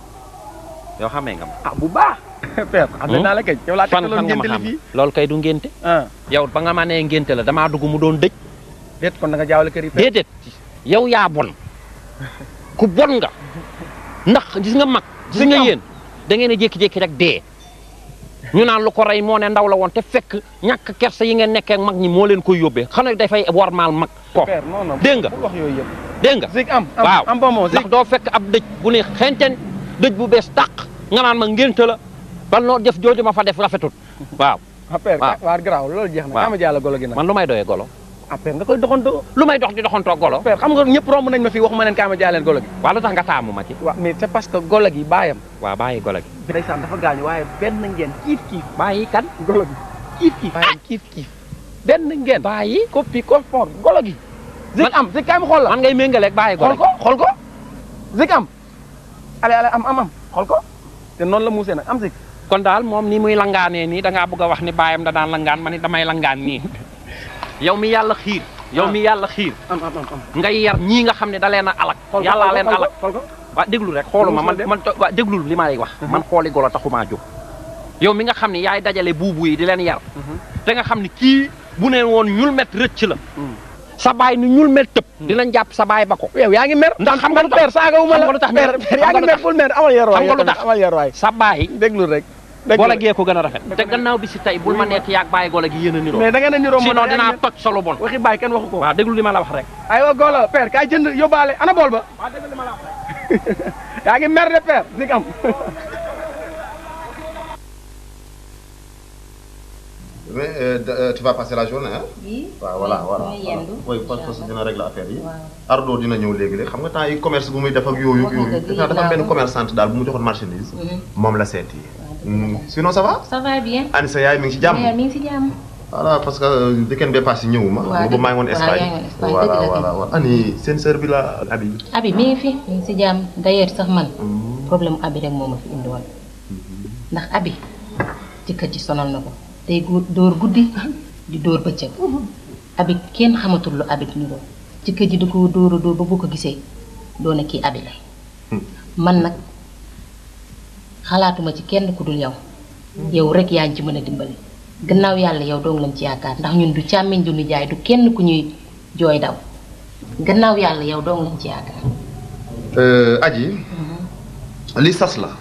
yow xamee nga ma ah bu baax père xam naa la kay yow laa fan tekkaloon fan nga ma ngénte li xam fii loolu kay du ngénte ah yow ba nga ma nee ngénte la damaa dugg mu doon dëj déet kon da nga jaawale kër yi père déedéet yow yaa bon ku bon nga ndax gis nga mag gis nga yéen da ngeen a jékki-jékki rek dee ñu naan lu ko rey moo ne ndaw la woon te fekk ñàkk kersa yi ngeen nekkee ak mag ñi moo leen koy yóbbee xanaa dafay warmaal mag ko père non non dégg nga bul wax yooyu yëpp dégg nga zik am am waaw am bon moom zik ndax doo fekk ab dëj bu ne xenten dëj bu bees tàq nga naan ma ngénte la ban noo def jooju ma fa def rafetul waaw ah père waaw. waa garaaw loolu jeex na waaw. ama jàll golo gi nag man lu may doyee golo ah père nga koy doxantoo lu may dox di doxantoo golo père xam nga ñëpp romb nañ ma fii wax ma leen kaama jaaleen golo gi waaw lu tax nga taamu ma ci waaw mais c'est parce que golo gi baayam waaw bàyyi golo gi ndeysaan dafa gaañu waaye benn ngeen kiif kiif bàyyi kan golo gi kiif kiif baayam kiif kiif benn ngeen bàyyi koppi koppor golo gi zik am zik kaay ma xool la man ngay méngaleeg bàyyi golo xool ko xool ko zik am ale ale am am am xool ko te noonu la muusee nag am zik kon daal moom ni muy langaanee nii da ngaa bëgg a wax ni baayam da daan langaan ma ni damay langaan nii yow mi yàlla xiir yow mi yàlla xiir am am am am ngay yar ñii nga xam ne da leen a alak xool ko yàllaa leen xool ko, alak xool ko waa déglu rek xooluma man Musul dem. man to- waa déglul li ma lay wax man xooli golo taxumaa jóg yow mi nga xam ne yaay dajale buubu yi di leen yar te nga xam ne kii bu ne woon ñul met rëcc la sa baay ni ñul met tëb dinañ jàpp sa baay ba ko yow yaa ngi mer ndax xam nga lu tax père saaga wu ma xam la nga lu tax père père yaa ngi mer bul mer amal yar waay xam nga lu tax amal yar waay sa baay déglu rek golo gee ko gën a rafet te gannaaw bi si tey bul ma nekk yaag bàyyi golo gi yéen a niroo mais da ngeen a niroo sinon dinaa toj solo bon waxi baay kenn waxu ko waaw déglu li ma la wax rek aywa golo père kaay jënd yóbbaale ana bool ba yaa ngi mer de père zik am mais euh, de- euh, tu vas passer la journée hein Oui. waaw voilà voilà mooy yendu. oui parce que dina régler affaire yi Waaw. Ardo dina ñëw léegi léegi xam nga temps yi commerce bu muy def ak yooyu Wax nga yooyu dëgg, dafa dafa am yëg benn naa ko. commerçante daal bu mu joxoon marchandise Mhm. moom la seeti Mm, sinon ça va ça va bien. Ani sa yaay mi ngi ci jàmm Mère mi ngi si jàmm. voilà parce que euh, weekend bee passé ñëwuma Waaw, boobu maa ngi woon waaw, Espagne yaa ngi woon Espagne, voilà dëgg la voilà voilà Ani seen sœur bi la Abi abi mi ngi fi mi ngi si jàmm d'ailleurs sax man problème mu abi rek moo ma fi indi woon ndax abi jëkkër ji sonal na ko day gu- dóor guddi di dóor bëccëg abi kenn xamatul lu abi ni doon jëkkër ji da ko dóor a dóor ba boo ko gisee doone kii abi la man nag xalaatuma ci kenn ku dul yow yow rek yaa ngi ci mën a dimbali gannaaw yàlla yow dong lañ ci yaakaar ndax ñun du càmmiñ du nijaay du kenn ku ñuy jooy daw gannaaw yàlla yow dong lañ ci yaakaar Euh, Aji li sas la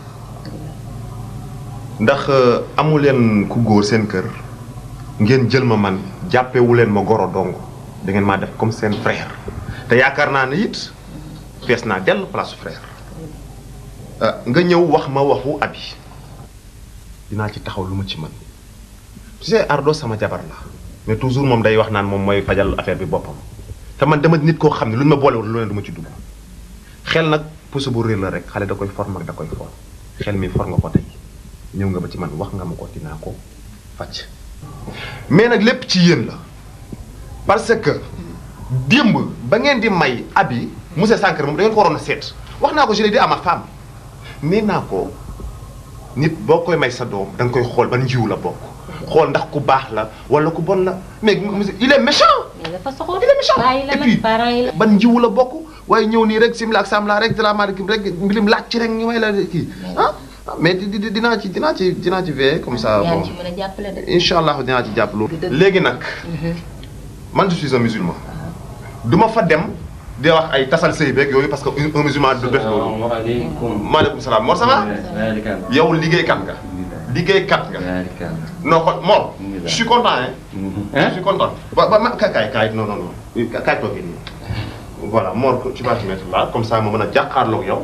ndax euh, amu leen ku góor seen kër ngeen jël ma man jàppewu leen ma goro dong da ngeen maa def comme seen frère te yaakaar naa ne it fees naa dell place frère nga ñëw wax ma waxu abi dinaa ci taxaw lu ma ci mën tu sais Ardo sama jabar la mais toujours moom day wax naan moom mooy fajal affaire bi boppam te man dama nit koo xam ne lu ñu ma boolewul lu ne du ma ci dugg xel nag puso bu réer la rek xale da koy for mag da koy for xel mi for nga ko tey ñëw nga ba ci man wax nga ma ko dinaa ko faj mais nag lépp ci yéen la parce que démb ba ngeen di may abi monsieur Sankar moom da ngeen ko waroon a seet wax naa ko je l'ai dit à ma femme nee naa ko nit boo koy may sa doom da nga koy xool ban njiw la bokk xool ndax ku baax la wala ku bon la mais monsieur il est méchant. mais dafa soxor il est méchant bàyyi la et puis nag parents yi la. ban njiw la bokk waaye ñëw nii rek simla ak samla rek salaamaaleykum rek mbilim laaj ci rek ñu may la kii ah mais di di dinaa ci dinaa ci dinaa ci veiller comme ça yaa bon ngi ci mën a jàppale de. incha allah dinaa ci jàpp loolu. léegi nag man je suis un musulman du ma fa dem di wax ay tasal sëy beeg yooyu parce que un musulman du def loolu. maaleykum salaam Mor ça va. yow liggéeykat nga. liggéeykat nga. non kon Mor. je suis content hein. je suis content. ba ba ma kaay kaay kaay non non non ka- kaay toogee nii. voilà Mor tu vas te mettre là comme ça ma mën a jàkkaarloog yow.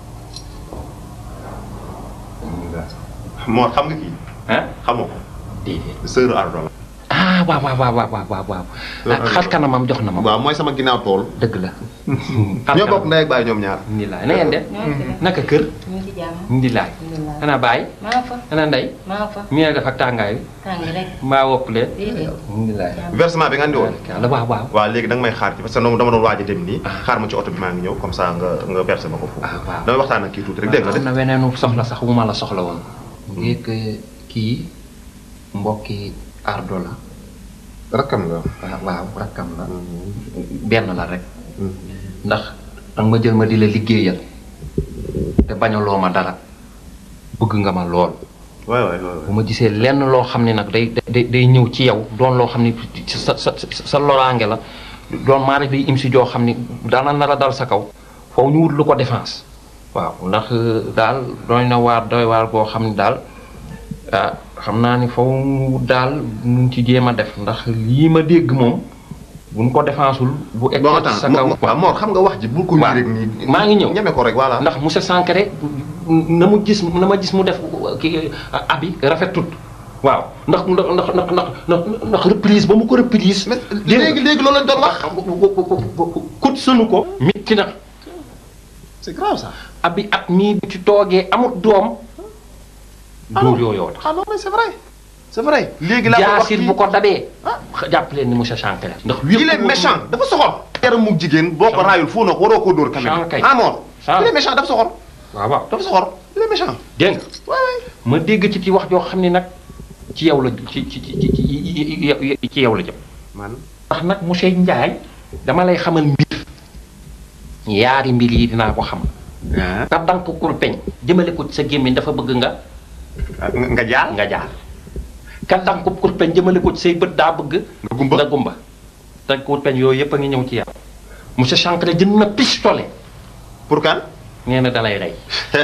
Mor xam nga kii. xamoo ko. déedéet sœur Ardo la. ah waaw waaw waaw waaw waaw waaw ah xar kanamam jox na ma. waaw mooy sama ginnaaw tool. dëgg la. ñoo bokk ndey ak baay ñoom ñaar. Ndilaay na ngeen def. naka kër. ñu ngi ci jàmm. Ndilaay. ana baay. maa nga fa. ana ndey. maa nga fa. mi ngi def ak tàngaay bi. tàng rek. mbaa wopp leen. déedéet. Ndilaay. versement bi nga andi woon. la waaw waaw. waaw léegi da nga may xaar ci parce que dama doon waaj a dem nii. xaar ma ci oto bi maa ngi ñëw comme ça nga nga versé ma ko foofu. damay waxtaan ak kii tuuti rek dégg nga am na weneenu soxla sax wu ma la soxla woon. ngir que kii mbokki ardo la. rakkam la. waaw waaw rakkam la. benn la rek. ndax danga ma jël ma di la liggéeyal. te bañaloo ma dara. bëgg nga ma lool. waay waay waay. bu ma gisee lenn loo xam ne nag day day day ñëw ci yow doon loo xam ne sa sa sa loraange la doon maa def im si joo xam ne daana nar a dal sa kaw foofu ñu wut lu ko défense waaw ndax daal doy na waar doy waar boo xam ne daal ah xam naa ni foofu ñu wut daal nuñ ci jéem a def ndax lii ma dégg moom buñ ko défensul bu egg bon sa attends kaw Mor xam nga wax ji bul ko nii rek nii. maa ngi ñëw ñeme ko rek voilà. ndax monsieur Sankare na mu gis na ma gis mu def kii abi rafetut waaw ndax ndax ndax ndax ndax ndax reprise ba mu ko reprise. léegi léegi loolu lañ doon wax. kut sunu ko. mitti na. c'est grave ça. abi at mii bu ci toogee amut doom. dóor yooyoo tax. ah non mais c'est vrai. c'est vrai léegi laa ko wax jaasir bu ko dabee. jàpp leen ni monsieur Sankare. ndax il est méchant dafa soxor. yaram mu jigéen boo ko raayul foo na ko waroo koo dóor quand même. Sankay ah Mor. Sank il est méchant dafa soxor. waaw waaw dafa soxor il est méchant. dégg nga. ma dégg ci ci wax joo xam ne nag ci yow la ci ci ci ci ci yow la jëm. man ndax nag monsieur Ndiaye dama lay xamal mbir yaari mbir yi dinaa ko xam. nga dank kurpeñ jëmale ko ci sa gémmiñ dafa bëgg nga. nga jaar nga jaar. ka dank kurpeñ jëmale ko ci say bët daa bëgg. nga gumba nga gumba. te kurpeñ yooyu yëpp a ngi ñëw ci yow. monsieur Sankara jënd na pistolet. pour kan. nee na dalay rey.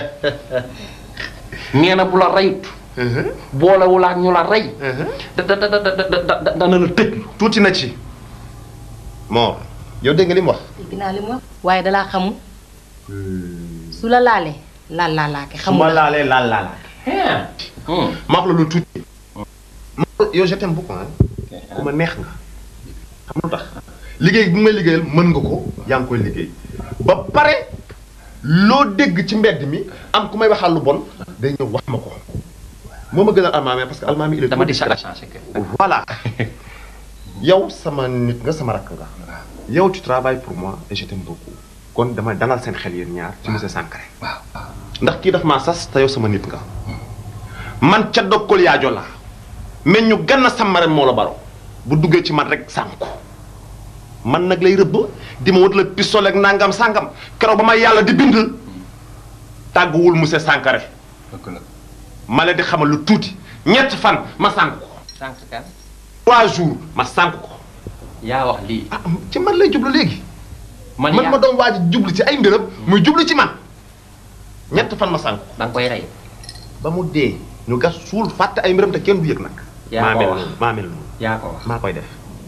nee na bu la reyut. boolewul ak ñu la rey. da da da da da da dana la tëj. tuuti na ci. Mor yow dégg nga li mu wax. dégg naa li mu wax. waaye dalaa xamul. su la laalee laal laalaake su xamul ma la laalee laal laalaat. ma wax la lu tuuti. yow je t'aime beaucoup ah. ku ma neex nga. xam lu tax liggéey bi may liggéeyal mën nga ko yaa ngi koy liggéey ba pare loo dégg ci mbedd mi am ku may waxal lu bon day ñëw wax ma ko. moo ma gënal almaami parce que almaami il est dama di trop sa changé voilà yow sama nit nga sama rakk nga. yow tu travailles pour moi et je t'aime beaucoup. kon dama dalal seen xel yéen ñaar ci monsieur Sankare. waaw ndax kii daf maa sas te yow sama nit nga. man ca dokkol yaajo la mais ñu ganna sàmmare moo la baro bu duggee ci man rek sànku man nag lay rëbb di ma wut la pistolet ak nangam sàngam keroog ba ma yàlla di bind tàgguwul monsieur Sankare. ma leen di xamal lu tuuti ñett fan ma sànk ko. sànq kan. trois jours ma sànk ko. yaa wax lii. ah ci man lay jublu léegi. man man yaa ma doon waaj a jublu ci ay mbiram muy jublu ci man ñett fan ma sànk ko. da nga koy rey. ba mu dee ñu gas suul fàtte ay mbiram te kenn du yëg nag. yaa maa ko mel wax noonu maa mel noonu yaa ko wax maa koy def.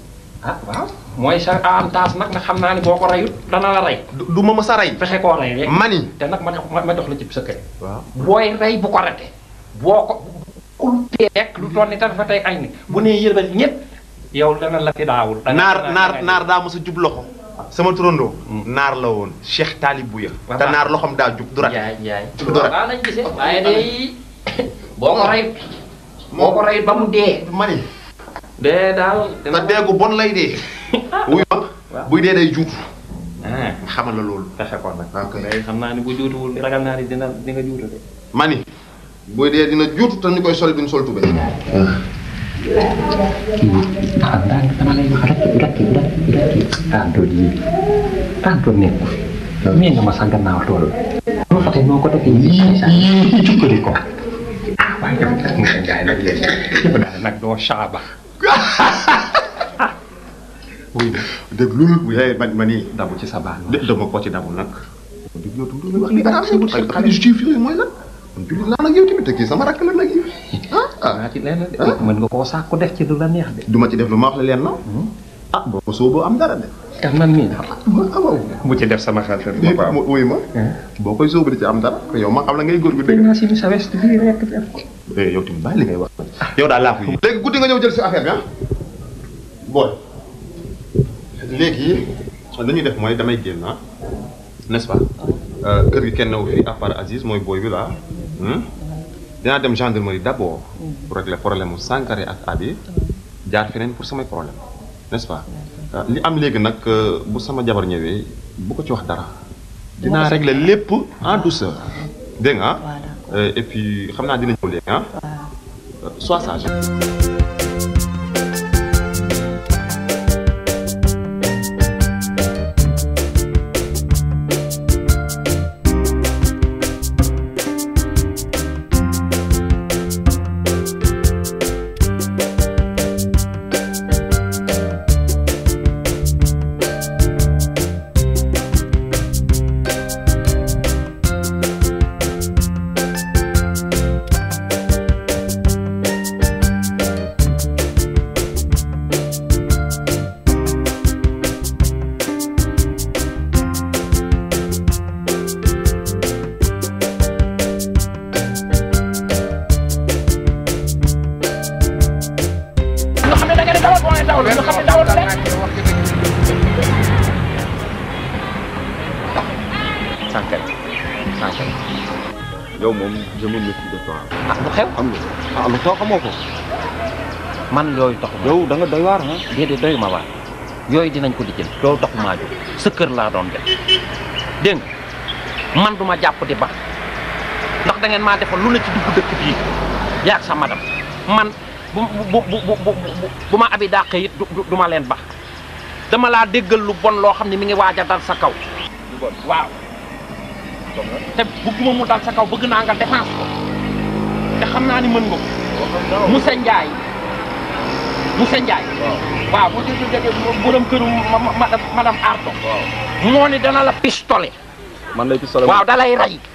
ah waaw mooy sa avantage nag nga xam naa ni boo ko reyut dana la rey. du ma mës a rey. fexe koo rey rek. mani te nag ma jox ma jox la ci sa kër. waaw booy rey bu ko rate boo ko ku tee rek lu toll ni tan fa tey ay ni bu nee yërbal ñëpp yow dana la fi daawul. naar naar naar daa mos a jub loxo. sama turandoo. naar la woon Cheikh Talib Bouya. te naar loxom daa jub du rat. yaay yaay du rat waaw lañ gisee waaye day boo ko rey boo ko rey ba mu dee. mani dee daal. te deegu bon lay dee. wuy ma buy dee day juutu. ah xamal la loolu. fexe ko nag. day xam naa ni bu juutuwul ragal naa ni dina di nga juutu de. mani buy dee dina juutu te ñu koy sol duñ sol tubé. ah daan dama lay wax rek gàcce gàcce gàcce. tàntoo ji tàntoo nekku fi. mii nga ma sa gannaaw tool. boo fa tey noo ko defee yii yii jukkali ko. ah waaye yow nag monsieur Ndiaye nag léegi yow daal nag doo saaba. oui dégg lu bu yaay man ma nii. dabu ci sa baax de dama ko ci dabu nag. dégg yow tuuti wax li arrangé wul ay xale juif yooyu mooy lan. man jullit laa nag yow tamit te kii sama rakk la nag yow. ah naa ci lenn de. mën nga koo sàkku def ci lu la neex de. du ma ci def lu ma wax la leen na. ah boo ko sooboo am dara de. te man mii waaw. bu ci def sama xel te du ma ko am. wuy ma. boo koy sóobu di ci am dara yow ma xam la ngay góor gu dëgg. naa si sa west bii rek def ko. eh yow tamit bàyyi li ngay wax. yow daal laa ko yi. léegi guddi nga ñëw jël si affaire bi ah. booy. léegi li ñuy def mooy damay génn ah n'est-ce pas kër gi kenn wu fi à part Aziz mooy booy bi la dinaa dem gendarmerie d'abord pour régler problème mu Sankare ak Abi jaar feneen pour samay problème n'est-ce pas li am léegi nag bu sama jabar ñëwee bu ko ci wax dara dinaa régler lépp en douceur dégg nga ah et puis xam naa dina ñëw léegi ah sois sage nga xam ne da nga ne dawal boo nee dawal nga xam ne dawal rek. Sankare Sankare yow moom je me méfie de toi. ah lu xew. xam nga ah lu tax xamoo ko. man yooyu taxu ma. yow da nga doy waar ah. déedéet doy ma waar yooyu dinañ ko lijjël loolu taxu maa jóg sa kër laa doon def dégg nga man duma jàpp di ba ndax da ngeen maa defal lu ne ci dugg dëkk bii yaag sa madam man bu bu bu bu bu bu ma abi dàqee it du du ma leen bax dama laa déggal lu bon loo xam ne mi ngi waaj a dal sa kaw. lu bon waaw. te bëgguma mu dal sa kaw bëgg naa nga défense ko te xam naa ni mën nga ko. Moussa Ndiaye. Moussa Ndiaye. waaw bu dee jógee borom këru ma ma madame Ardo. moo ni dana la pistolet. man lay pistolet waaw da lay rey.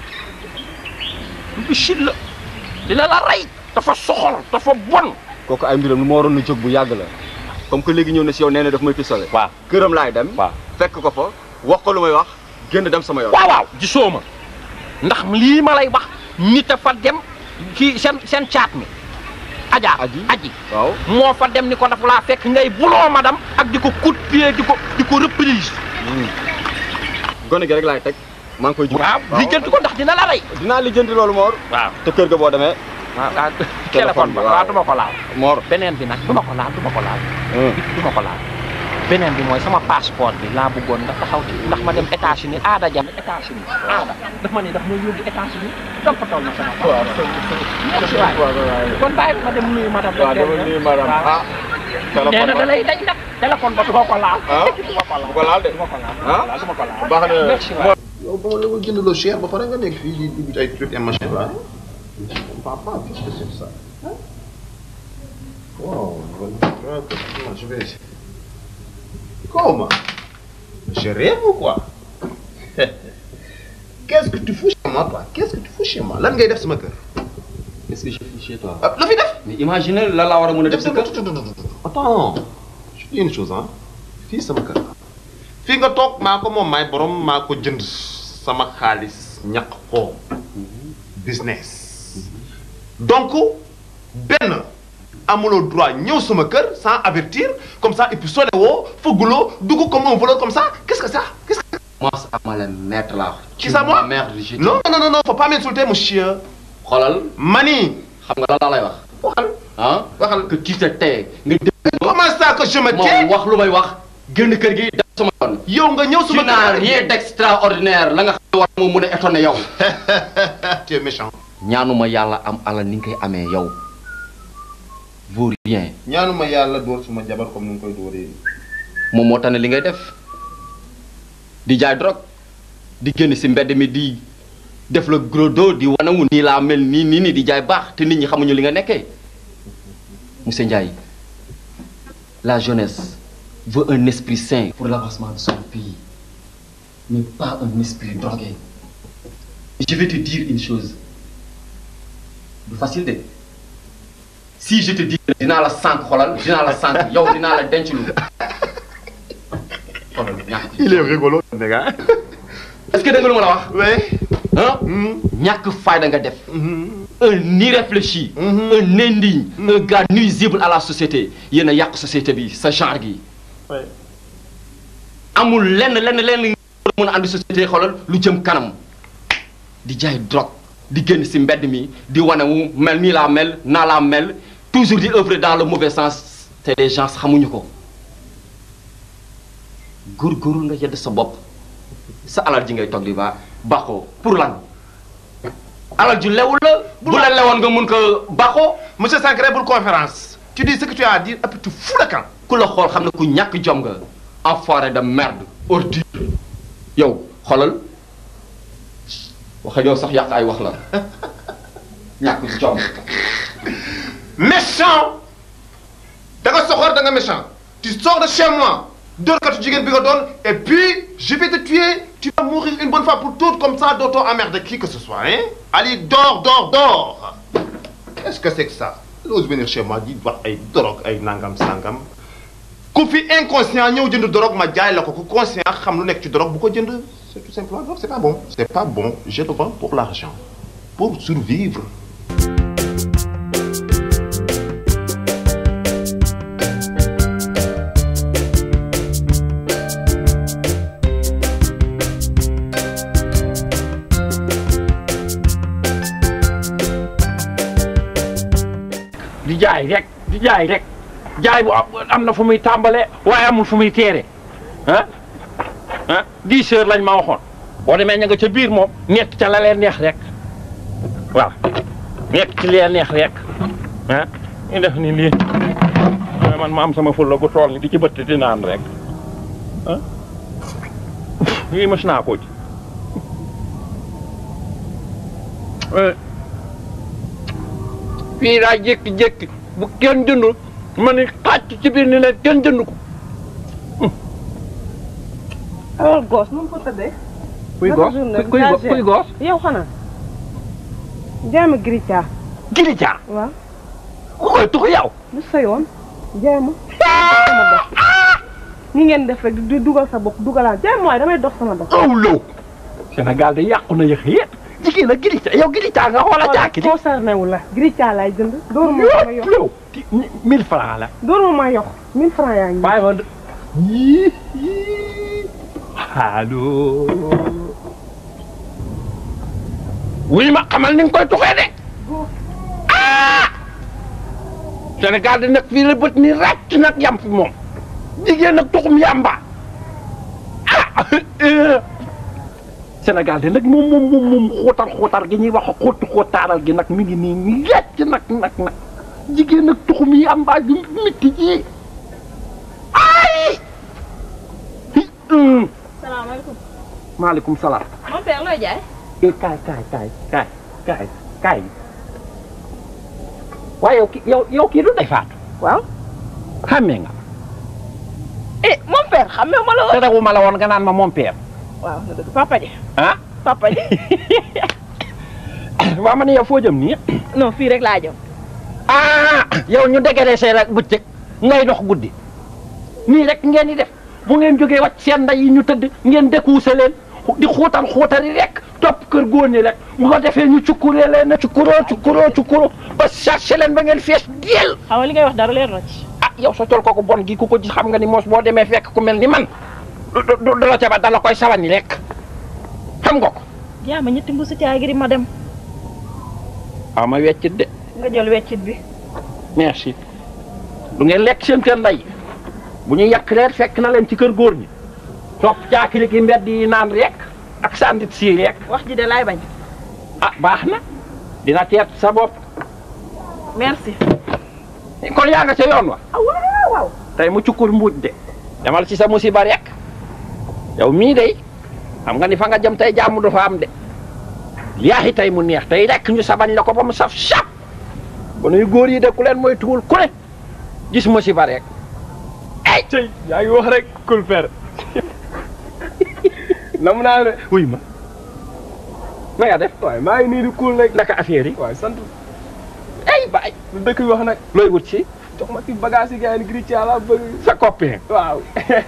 lu bichit la dina la rey. dafa soxor dafa bon. kooku ay mbiram lu ma waroon na jóg bu yàgg la comme que léegi ñëw na si yow nee na daf may pistolet. waaw këram laay dem. waaw fekk ko fa wax ko lu may wax génn dem sama yoon. waaw waaw gisoo ma ndax lii ma lay wax nit a fa dem ci seen seen caat mi. Adja aji aji waaw moo fa dem ni ko dafa laa fekk ngay buloo madame ak di ko coup de pied di ko di ko reprise. gone gi rek laay teg maa ngi koy. waaw lijjanti ko ndax dina la rey. dinaa lijjanti loolu Mor. waaw te kër ga boo demee. waaw ah téléphone ba waaw du ma ko laal. Mor beneen bi nag du ma ko laal du ma ko laal. du ma ko laal. beneen bi mooy sama passeport bi laa bëggoon nga taxaw ci ndax ma dem États-Unis aada jam États-Unis aada daf ma ne daf ma yóbbu États-Unis donc fa toll na sama waaw merci waay kon bàyyi ma dem nuyu madame waaw dama nuyu madame ah nee na da lay dañ nag téléphone ba du ma ko laal ah du ma ko laal bu ko laal de du ma ko laal ah du ma ko laal baax na merci waay yow ba ma la ko jëndaloo cher ba pare nga nekk fii di dugg ci ay trucs et machin là. Papa, qu'est-ce que c'est ça Wow, comment je vais Comment Je rêve ou quoi Qu'est-ce que tu fous chez moi, toi Qu'est-ce que tu fous chez moi Lan ngay def sama kër Qu'est-ce que je fais chez toi La fi def mais imagine la laa war a mën a def sa kër. Attends, je une chose ah fii sama kër fii nga toog maa ko moom maay borom maa ko jënd sama xaalis ñaq ko business donc benn amuloo droit ñëw sama kër sans avertir comme ça et puis soo woo fëgguloo dugg comme un voleur comme ça qu'est-ce que ça qu'est-ce que Moi, ça m'a la mettre là. Qui ça, moi Merde, je non non non non faut pas m'insulter monsieur xoolal mani xam nga lan laa lay wax. waxal ah waxal que tu te tais nga dégg. comment ça que je me tais wax lu may wax génn kër gi def sama yoon. yow nga ñëw sama tu n'as rien d'extraordinaire la nga xam ne war moo mën a étonné yow. tu es méchant. ñaanuma yàlla am alal ni nga koy amee yow. vaut rien. ñaanuma yàlla dóor suma jabar comme ni nga koy dóoree. moom moo tax ne li ngay def di jaay drogue di génn si mbedd mi di def la gros dos di wanawu nii laa mel nii nii nii di jaay baax te nit ñi xamuñu li nga nekkee monsieur Ndiaye la jeunesse veut un esprit sain pour l'avancement de son pays mais pas un esprit drogué je vais te dire une chose du facile de si je te dis que dinaa la sànq xolal dinaa la sànq yow dinaa la denc lu xolal ñàkk il est rigolo les gars. est-ce que dégg nga lu ma la wax. oui. ah. ñàkk fayda nga def. un irréfléchi. un indigne. un gars nuisible à la société yéen a yàq société bi sa genre gi. amul lenn lenn lenn nga mën a andi société xoolal lu jëm kanam di jaay drogue di génn si mbedd mi di wane wu mel nii laa mel naa laa mel toujours di œuvrer dans le mauvais sens te les gens xamuñu ko góorgóorlu nga yedd sa bopp sa alal ji ngay toog di ba baaxoo pour lan alal ju lew la bu la lewoon nga mun ko baaxoo monsieur Sankharé pour conférence tu dis ce que tu as à dire et puis tu fous le camp ku la xool xam ne ku ñàkk jom nga enfoiré de merde ordure yow xoolal waxa yow sax yàq ay wax la ñàkk jom méchant da nga soxor da nga méchant tu sors de chez moi dóorkatu jigéen bi nga doon et puis je vais te tuer tu vas mourir une bonne fois pour toutes comme ça dootoo emmerder qui que ce soit hein allez dors dors dors qu'est-ce que c'est que ça ose venir chez moi di wax ay drogue ay nangam sangam ku fi inconscient ñëw jënd drogue ma jaay la ko ku conscient xam lu nekk ci drogue bu ko jënd c'est tout simplement donc c'est pas bon c'est pas bon je le vends pour l'argent pour survivre di jaay rek di jaay rek jaay bu am na fu muy tàmbalee waaye amul fu muy teere ah ah dix heures lañ ma waxoon boo demee ña nga ca biir moom nekk ca la leen neex rek waaw nekk ci leen neex rek ah ñu def ni lii man ma am sama fulla gu tool ni di ci bëtt di naan rek ah lii mës naa ko ci fii daa jékki-jékki bu kenn jëndul ma ni xàcc ci biir ni leen kenn jënd ko alors goos nu mu ko tëddee. kuy goos kuy goos kuy goos yow xanaa. jaay ma girica. girica. waaw. ku koy tux yow. lu sa yoon. jaay ma. sama dox. ni ngeen def rek di dugal sa bopp dugalaat jaay ma waaye damay dox sama dox. aw low. Sénégal de yàqu na yëx yépp jigéen a girica yow girica nga xoola jaaki concerné wu la girica laay jënd. dóor ma ma yox yow mille francs la. dóor ma ma yox mille francs yaa ngi. bàyyi ma yii allo. wuy ma xamal ni nga koy tuxee de. ah. Sénégal di nag fii la bët ni ràcc nag yam fi moom. jigéen nag tuxum yamba. ah. Sénégal de nag moom moom moom moom xóotar xóotar gi ñuy wax xóotu xóotaaral gi nag mi ngi nii nii ràcc nag nag nag jigéen nag tuxum yamba ju métti ji. ay. salaamaaleykum. maaleykum salaam. mon père looy jaay. eh kaay kaay kaay kaay kaay kaay. waaye yow ki yow yow kii du day faatu. waaw. xàmmee nga. eh mon père xamee ma la woon. te rewu ma la woon nga naan ma mon père. waaw na dëgg papa ji. ah. papa ji. waa ma ne yow foo jëm nii. non fii rek laa jëm. ah yow ñu dégraissé rek bëccëg ngay dox guddi. nii rek ngeen di def bu ngeen jógee wàcc seen nday yi ñu tëdd ngeen dékuuse leen di xuutal xuutali rek topp kër góor ñi rek bu ko defee ñu cukkuree leen na cukkuroo cukkuroo cukkuroo ba chargé leen ba ngeen fees deel xaw li ngay wax dara leer na ci ah yow sa col kooku bon gi ku ko gis xam nga ni moos boo demee fekk ku mel ni man du du du la ca ba dala koy sawani rek xam nga ko jaama ñetti mbuusi caagiri ma dem waaw ma weccit de nga jël weccit bi merci du ngeen lekk seen kër nday bu ñu yàq leen fekk na leen ci kër góor ñi topp caakiri ki mbedd yi naan rek ak sandit sii rek wax ji de laay bañ ah baax na dina teet sa bopp merci kon yaa nga ca yoon wa waaw waaw tey mu cukkur mbuuj de demal ci sa musiba rek yow mii day xam nga ni fa nga jëm tey jàmm du fa am de yaaxi tey mu neex tey rek ñu sabañ la ko ba mu saf sap ba nuy góor yi de ku leen mooy tuwul ku ne gis musiba rek ay tey yaa ngi wax rek kul fer nam naa ne wuy ma na nga def waaye maa ngi nii di kul rek naka affaire yi waaye sant ay baay lu dëkk bi wax nag looy wut si jox ma ci bagage yi gars yi gri ci yàlla bëgg sa copain waaw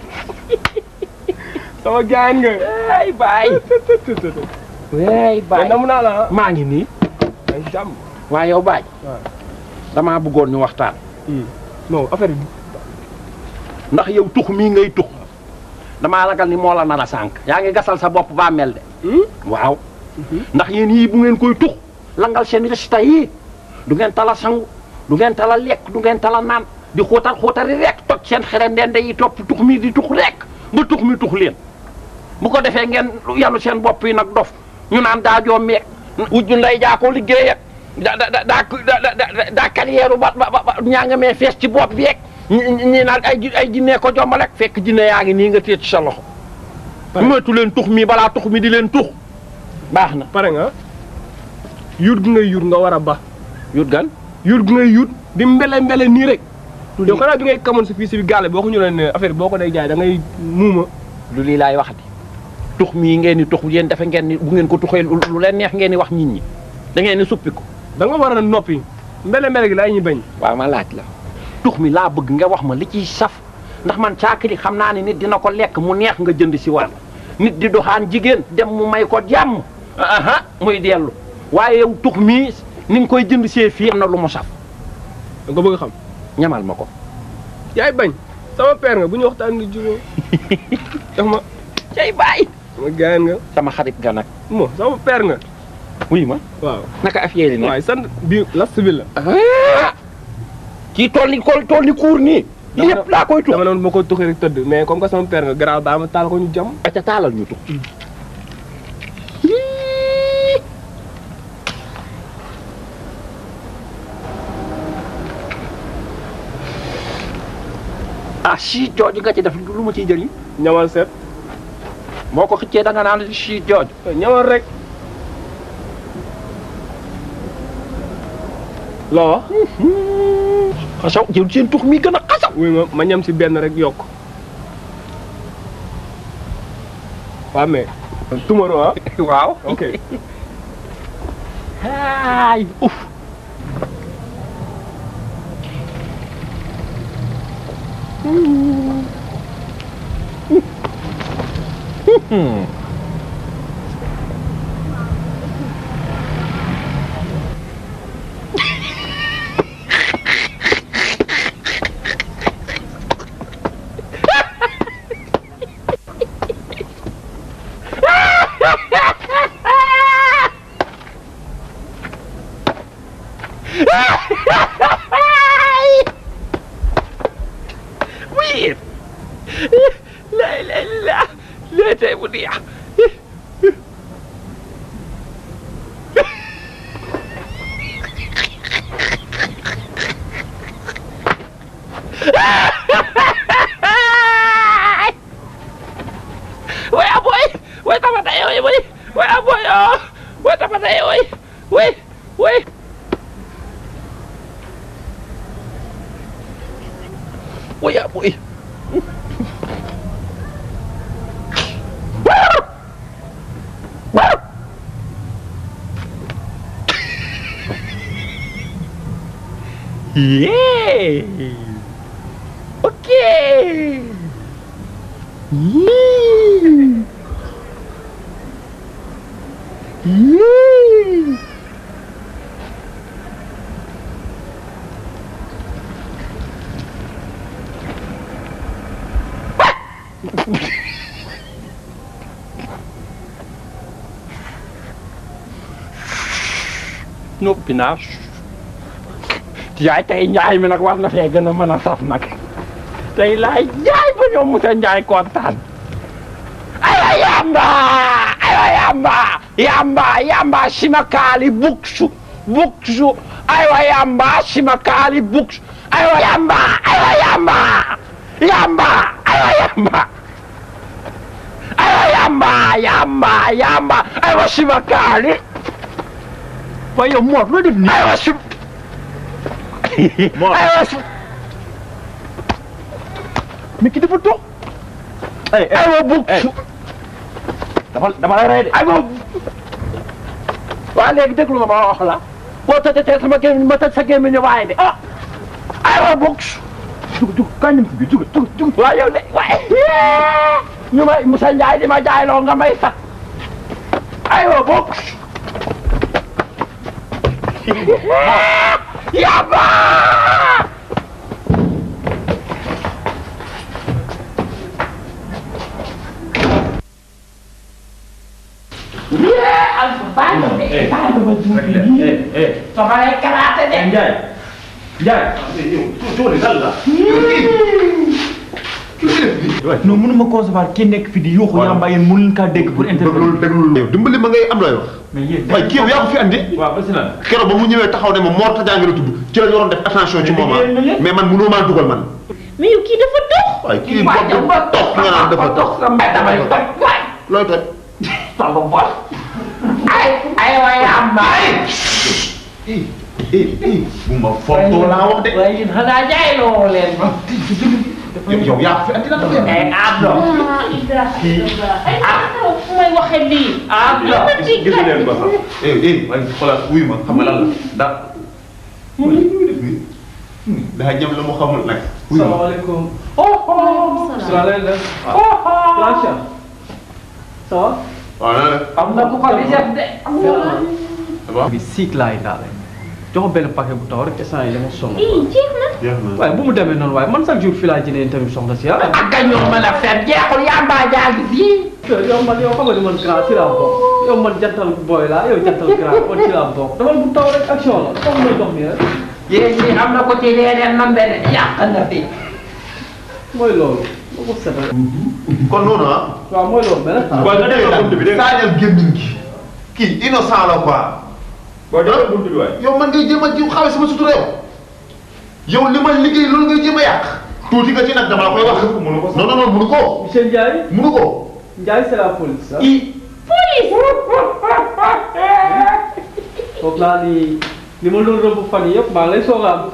sama gaañ nga ay baay ay baay nam naa la maa ngi nii ay jàmm waaye yow baay waaw damaa bëggoon ñu waxtaan non affaire bi ndax yow tux mii ngay tux damaa ragal ni moo la nar a sànq yaa ngi gasal sa bopp baa mel de waaw ndax yéen yii bu ngeen koy tux langal seen résultat yii du ngeen tala sangu du ngeen tala lekk du ngeen tala naan di xóotal xóotali rek toj seen xere ndende yi topp tux mi di tux rek ba tux mi tux leen bu ko defee ngeen yàllu seen bopp yi nag dof ñu naan daa joom meeg wujju nday jaa ko liggéey ak da da da da daa carrière ba ba ba ñaa nga mee fees ci bopp bi yeeg ñi naan ay ay jinne ko jombal rek fekk jinne yaa ngi nii nga téye ci sa loxo moytu leen tux mi balaa tux mi di leen tux baax na pare nga yut gi ngay yut nga war a ba yut gan yut gi ngay yut di mbele mbele nii rek yow xanaa bi ngay kamoon sa fii si bi gàlle boo ko ñu leen ne affaire boo ko day jaay da ngay muuma lu lii laay waxati tux mii ngeen ni tux yéen dafa ngeen ni bu ngeen ko tuxee lu leen neex ngeen ni wax nit ñi da ngeen ni suppi ko da nga war a noppi mbele mbele gi laay ñu bañ waaw ma laaj la tux mi laa bëgg nga wax ma li ciy saf ndax man caakiri xam naa ne nit dina ko lekk mu neex nga jënd si waat nit di doxaan jigéen dem mu may ko jàmm aha muy dellu waaye yow tux mii ni nga koy jënd see fii am na lu mu saf da nga bëgg xam ñamal ma ko yaay bañ sama père nga bu ñu waxtaan di jubóo jox ma cay bàyyi sama gaayan nga sama xarit nga nag mo sama père nga wuy ma waaw naka affaire yi ne waaye sant bi last bi la kii tool ni kool tool ni kuur nii lépp laa koy tux dama ne ma koy tuxee rek tëdd mais comme que sama père nga garaaw baa ma taal ko ñu jam aca taalal ñu tux ah si jooju nga ci def lu ma ciy jëriñ ñamal seet boo ko xëccee da nga naan si jooju ñamal rek loo wax xasaw jël seen tux mi gën a xasaw wuy ma ma ñam si benn rek yokk waaw mais tomorrow ah waaw ok ay uf oui la la la la tey bu neex way aboy way tama day way way way aboy oh way tama day way way way way aboy Yeah. Ok. yee yii yii noppi naa yaay tey njaay mi nag war na fee gën a mën a saf nag tey laay jaay ba ñoom Moussa Njaay kontaan aywa yamba aywa yamba yamba yamba simakaali buksu buksu aywa yamba simakaali buksu aywa yamba aywa yamba yamba aywa yamba aywa yamba yamba yamba aywa simakaali waaye yow Mor loo def nii aywa sim aywa sim mais ki dafa toog aywa buksu dama dama lay rey de aywa waa léegi déglu ma ma wax la boo tëjee sama gémmiñ ma tëj sa gémmiñ waaye de ah aywa buksu dug dug kañ dem bi dug dug dug waaye yow de waaye ñu may Moussa Ndiaye di ma jaayloo nga may sax aywa buksu yaba Ndiaye Ndiaye yow coono dal la non mënuma concevoir ki nekk fi di yuuxu yamba yéen mënu leen kaa dégg pour intervenir déglu yow dimbali ma ngay am looy wax mais yéen waaye kii yow yaa ko fi andi waaw ba si lan keroog ba mu ñëwee taxaw ne ma Mor Tadiangue la tudd ci la ñu waroon def attention ci moment mais man mënoo maa dugal man mais yow kii dafa dox. waaye kii bopp ba dox nga naan dafa dox damay toj waay looy toj sama bos ay ay waay yamba bu ma fontoo laa wax de waaye yéen xanaa jaayloo leen ma yow yaa ko fi andi la dafa ay abdo ay ah fu may waxee lii. abdo gis leen ko sax eh eh waaye xoolal wuyu ma xam nga lan la da daa jëm la mu xamul nag salaamaaleykum. salaamaaleykum. Plancha. ça va. waaw na la am na ku ko di def de bi siik laay daale. jox benn paquet bu taw rek instant yi dama sonn. ii jeex na. jeex na waaye bu mu demee noonu waaye man chaque jour fii laa jëlee tamit soxna si ah. ak gañoo mën a fen jeexul yamba jaa ngi fii yow man yow xam nga ni man grand ci laa bokk yow man jantal booy laa yow jantal grand man ci laa bokk dama bu taw rek action la comme may dox nii rek. yéen ñi am na ko ci leneen man de yàq na fi mooy loolu. ma ko seetal. kon noonu ah waaw mooy loolu mais nag. waaye nga dégg buntu bi dégg nga saajal gémmiñ gi kii innocent la quoi waaye dégg nga buntu bi waay yow man ngay jéem a ji xawe sama sutura yow yow li ma liggéey loolu ngay jéem a yàq tuuti nga ci nag dama la koy wax mënu ko non non non mënu ko monsieur Ndiaye. mënu ko Ndiaye c'est la police ah. i foog naa ni li ma doon rëbb fan yii yëpp maa ngi lay soog a am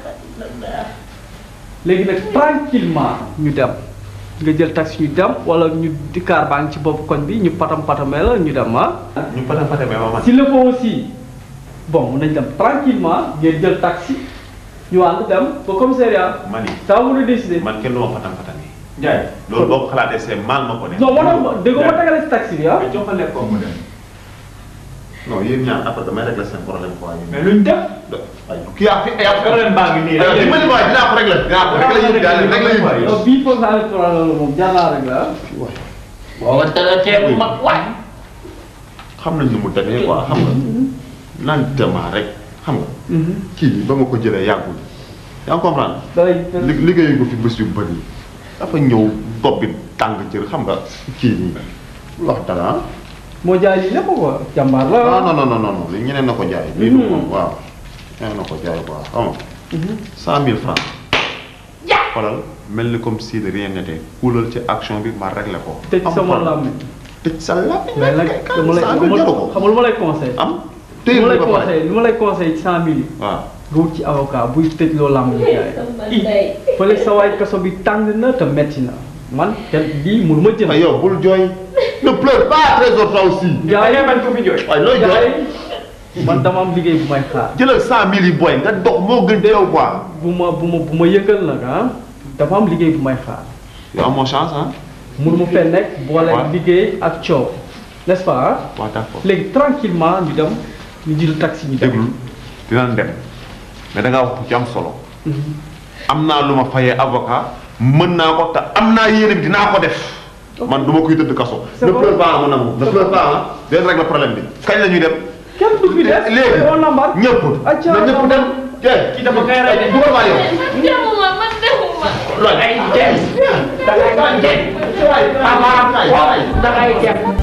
léegi nag tranquillement ñu dem nga jël taxi ñu dem wala ñu di car baa ngi ci bopp koñ bi ñu patam patamee la ñu dem ah. ñu pata pata mais ma man s'il le faut aussi bon mun nañ dem tranquillement ngeen jël taxi ñu ànd dem ba commissariat. mani ça mën a décider. man kenn du ma patam patam yi Ndiaye loolu boo ko xalaatee c'est mal ma ko ne non moo tax ma dégg nga ma tegale si taxi bi ah. mais jox ko lekk ko mu dem non yéen ñaar après damay régler seen problème quoi mais luñ def waaye kii yaa fi yaa fi problème baa ngi nii aywa dimbali ma dinaa ko régler dinaa ko régler yëpp daal régler yëpp non bii foog naa ne problème la moom jar naa rek la ah. boo tëra ceebu mag waay xam nañ nu mu demee quoi xam nga lentement rek xam nga kii bi ba ma ko jëlee yàggul yaa ngi comprendre dalay li- liggéeyu ko fi bés yu bëri dafa ñëw bopp bi tàng jër xam nga kii nii wax dara ah moo jaay lii lépp quoi jàmbaar la. non non non non non li ñeneen na ko jaay lii du moom waaw ñeneen na ko jaay quoi xam nga cent mille francs xoolal mel ni comme si de rien n'était kuulal ci action bi ma réglé ko tëj am sama problème. làmmiñ. tëj sa làmmiñ mais nag kay dama lay cent dama mille lay jaru ko xam nga lu ma lay conseil am lu téye ma lay ba pare conseil lu ma lay conseil ci cent mille yi. waaw nga wut ci avocat buy tëj loo làmb ñu jaay. fële sa waay kaso bi tàng na te metti na man te lii mënu ma jënd. ay yow bul jooy ne pleure pas trésor toi aussi jaay bañ ko fi jooy waaye looy jooy jaay man dama am liggéey bu may xaar. jëlal cent mille yi booy nga dox moo gën yow quoi bu ma bu ma bu ma yëngal nag ah dafa am liggéey bu may xaar yow amoo chance ah. mënu ma fee nekk boole Ouais. liggéey ak coow n'est-ce pas ah waaw d'accord léegi tranquillement ñu dem ñu jël taxi ñu dem déglu dinañ dem mais da ngaa wax ci am solo am naa lu ma fayee avocat mën naa ko te am naa yéene bi dinaa ko def man du ma koy tëdd kaso. C'est ne bon. pleure pas ma nangu ne pleure pas ah. dinañ régler problème bi kañ la ñuy dem. kenn du fi des léegi on embarque ñëpp. Acca, na ñëpp dem. jee kii dafa ngay rey dugal maa yow. demuma man demuma loolu ay dem. da ngay dem. da ngay dem.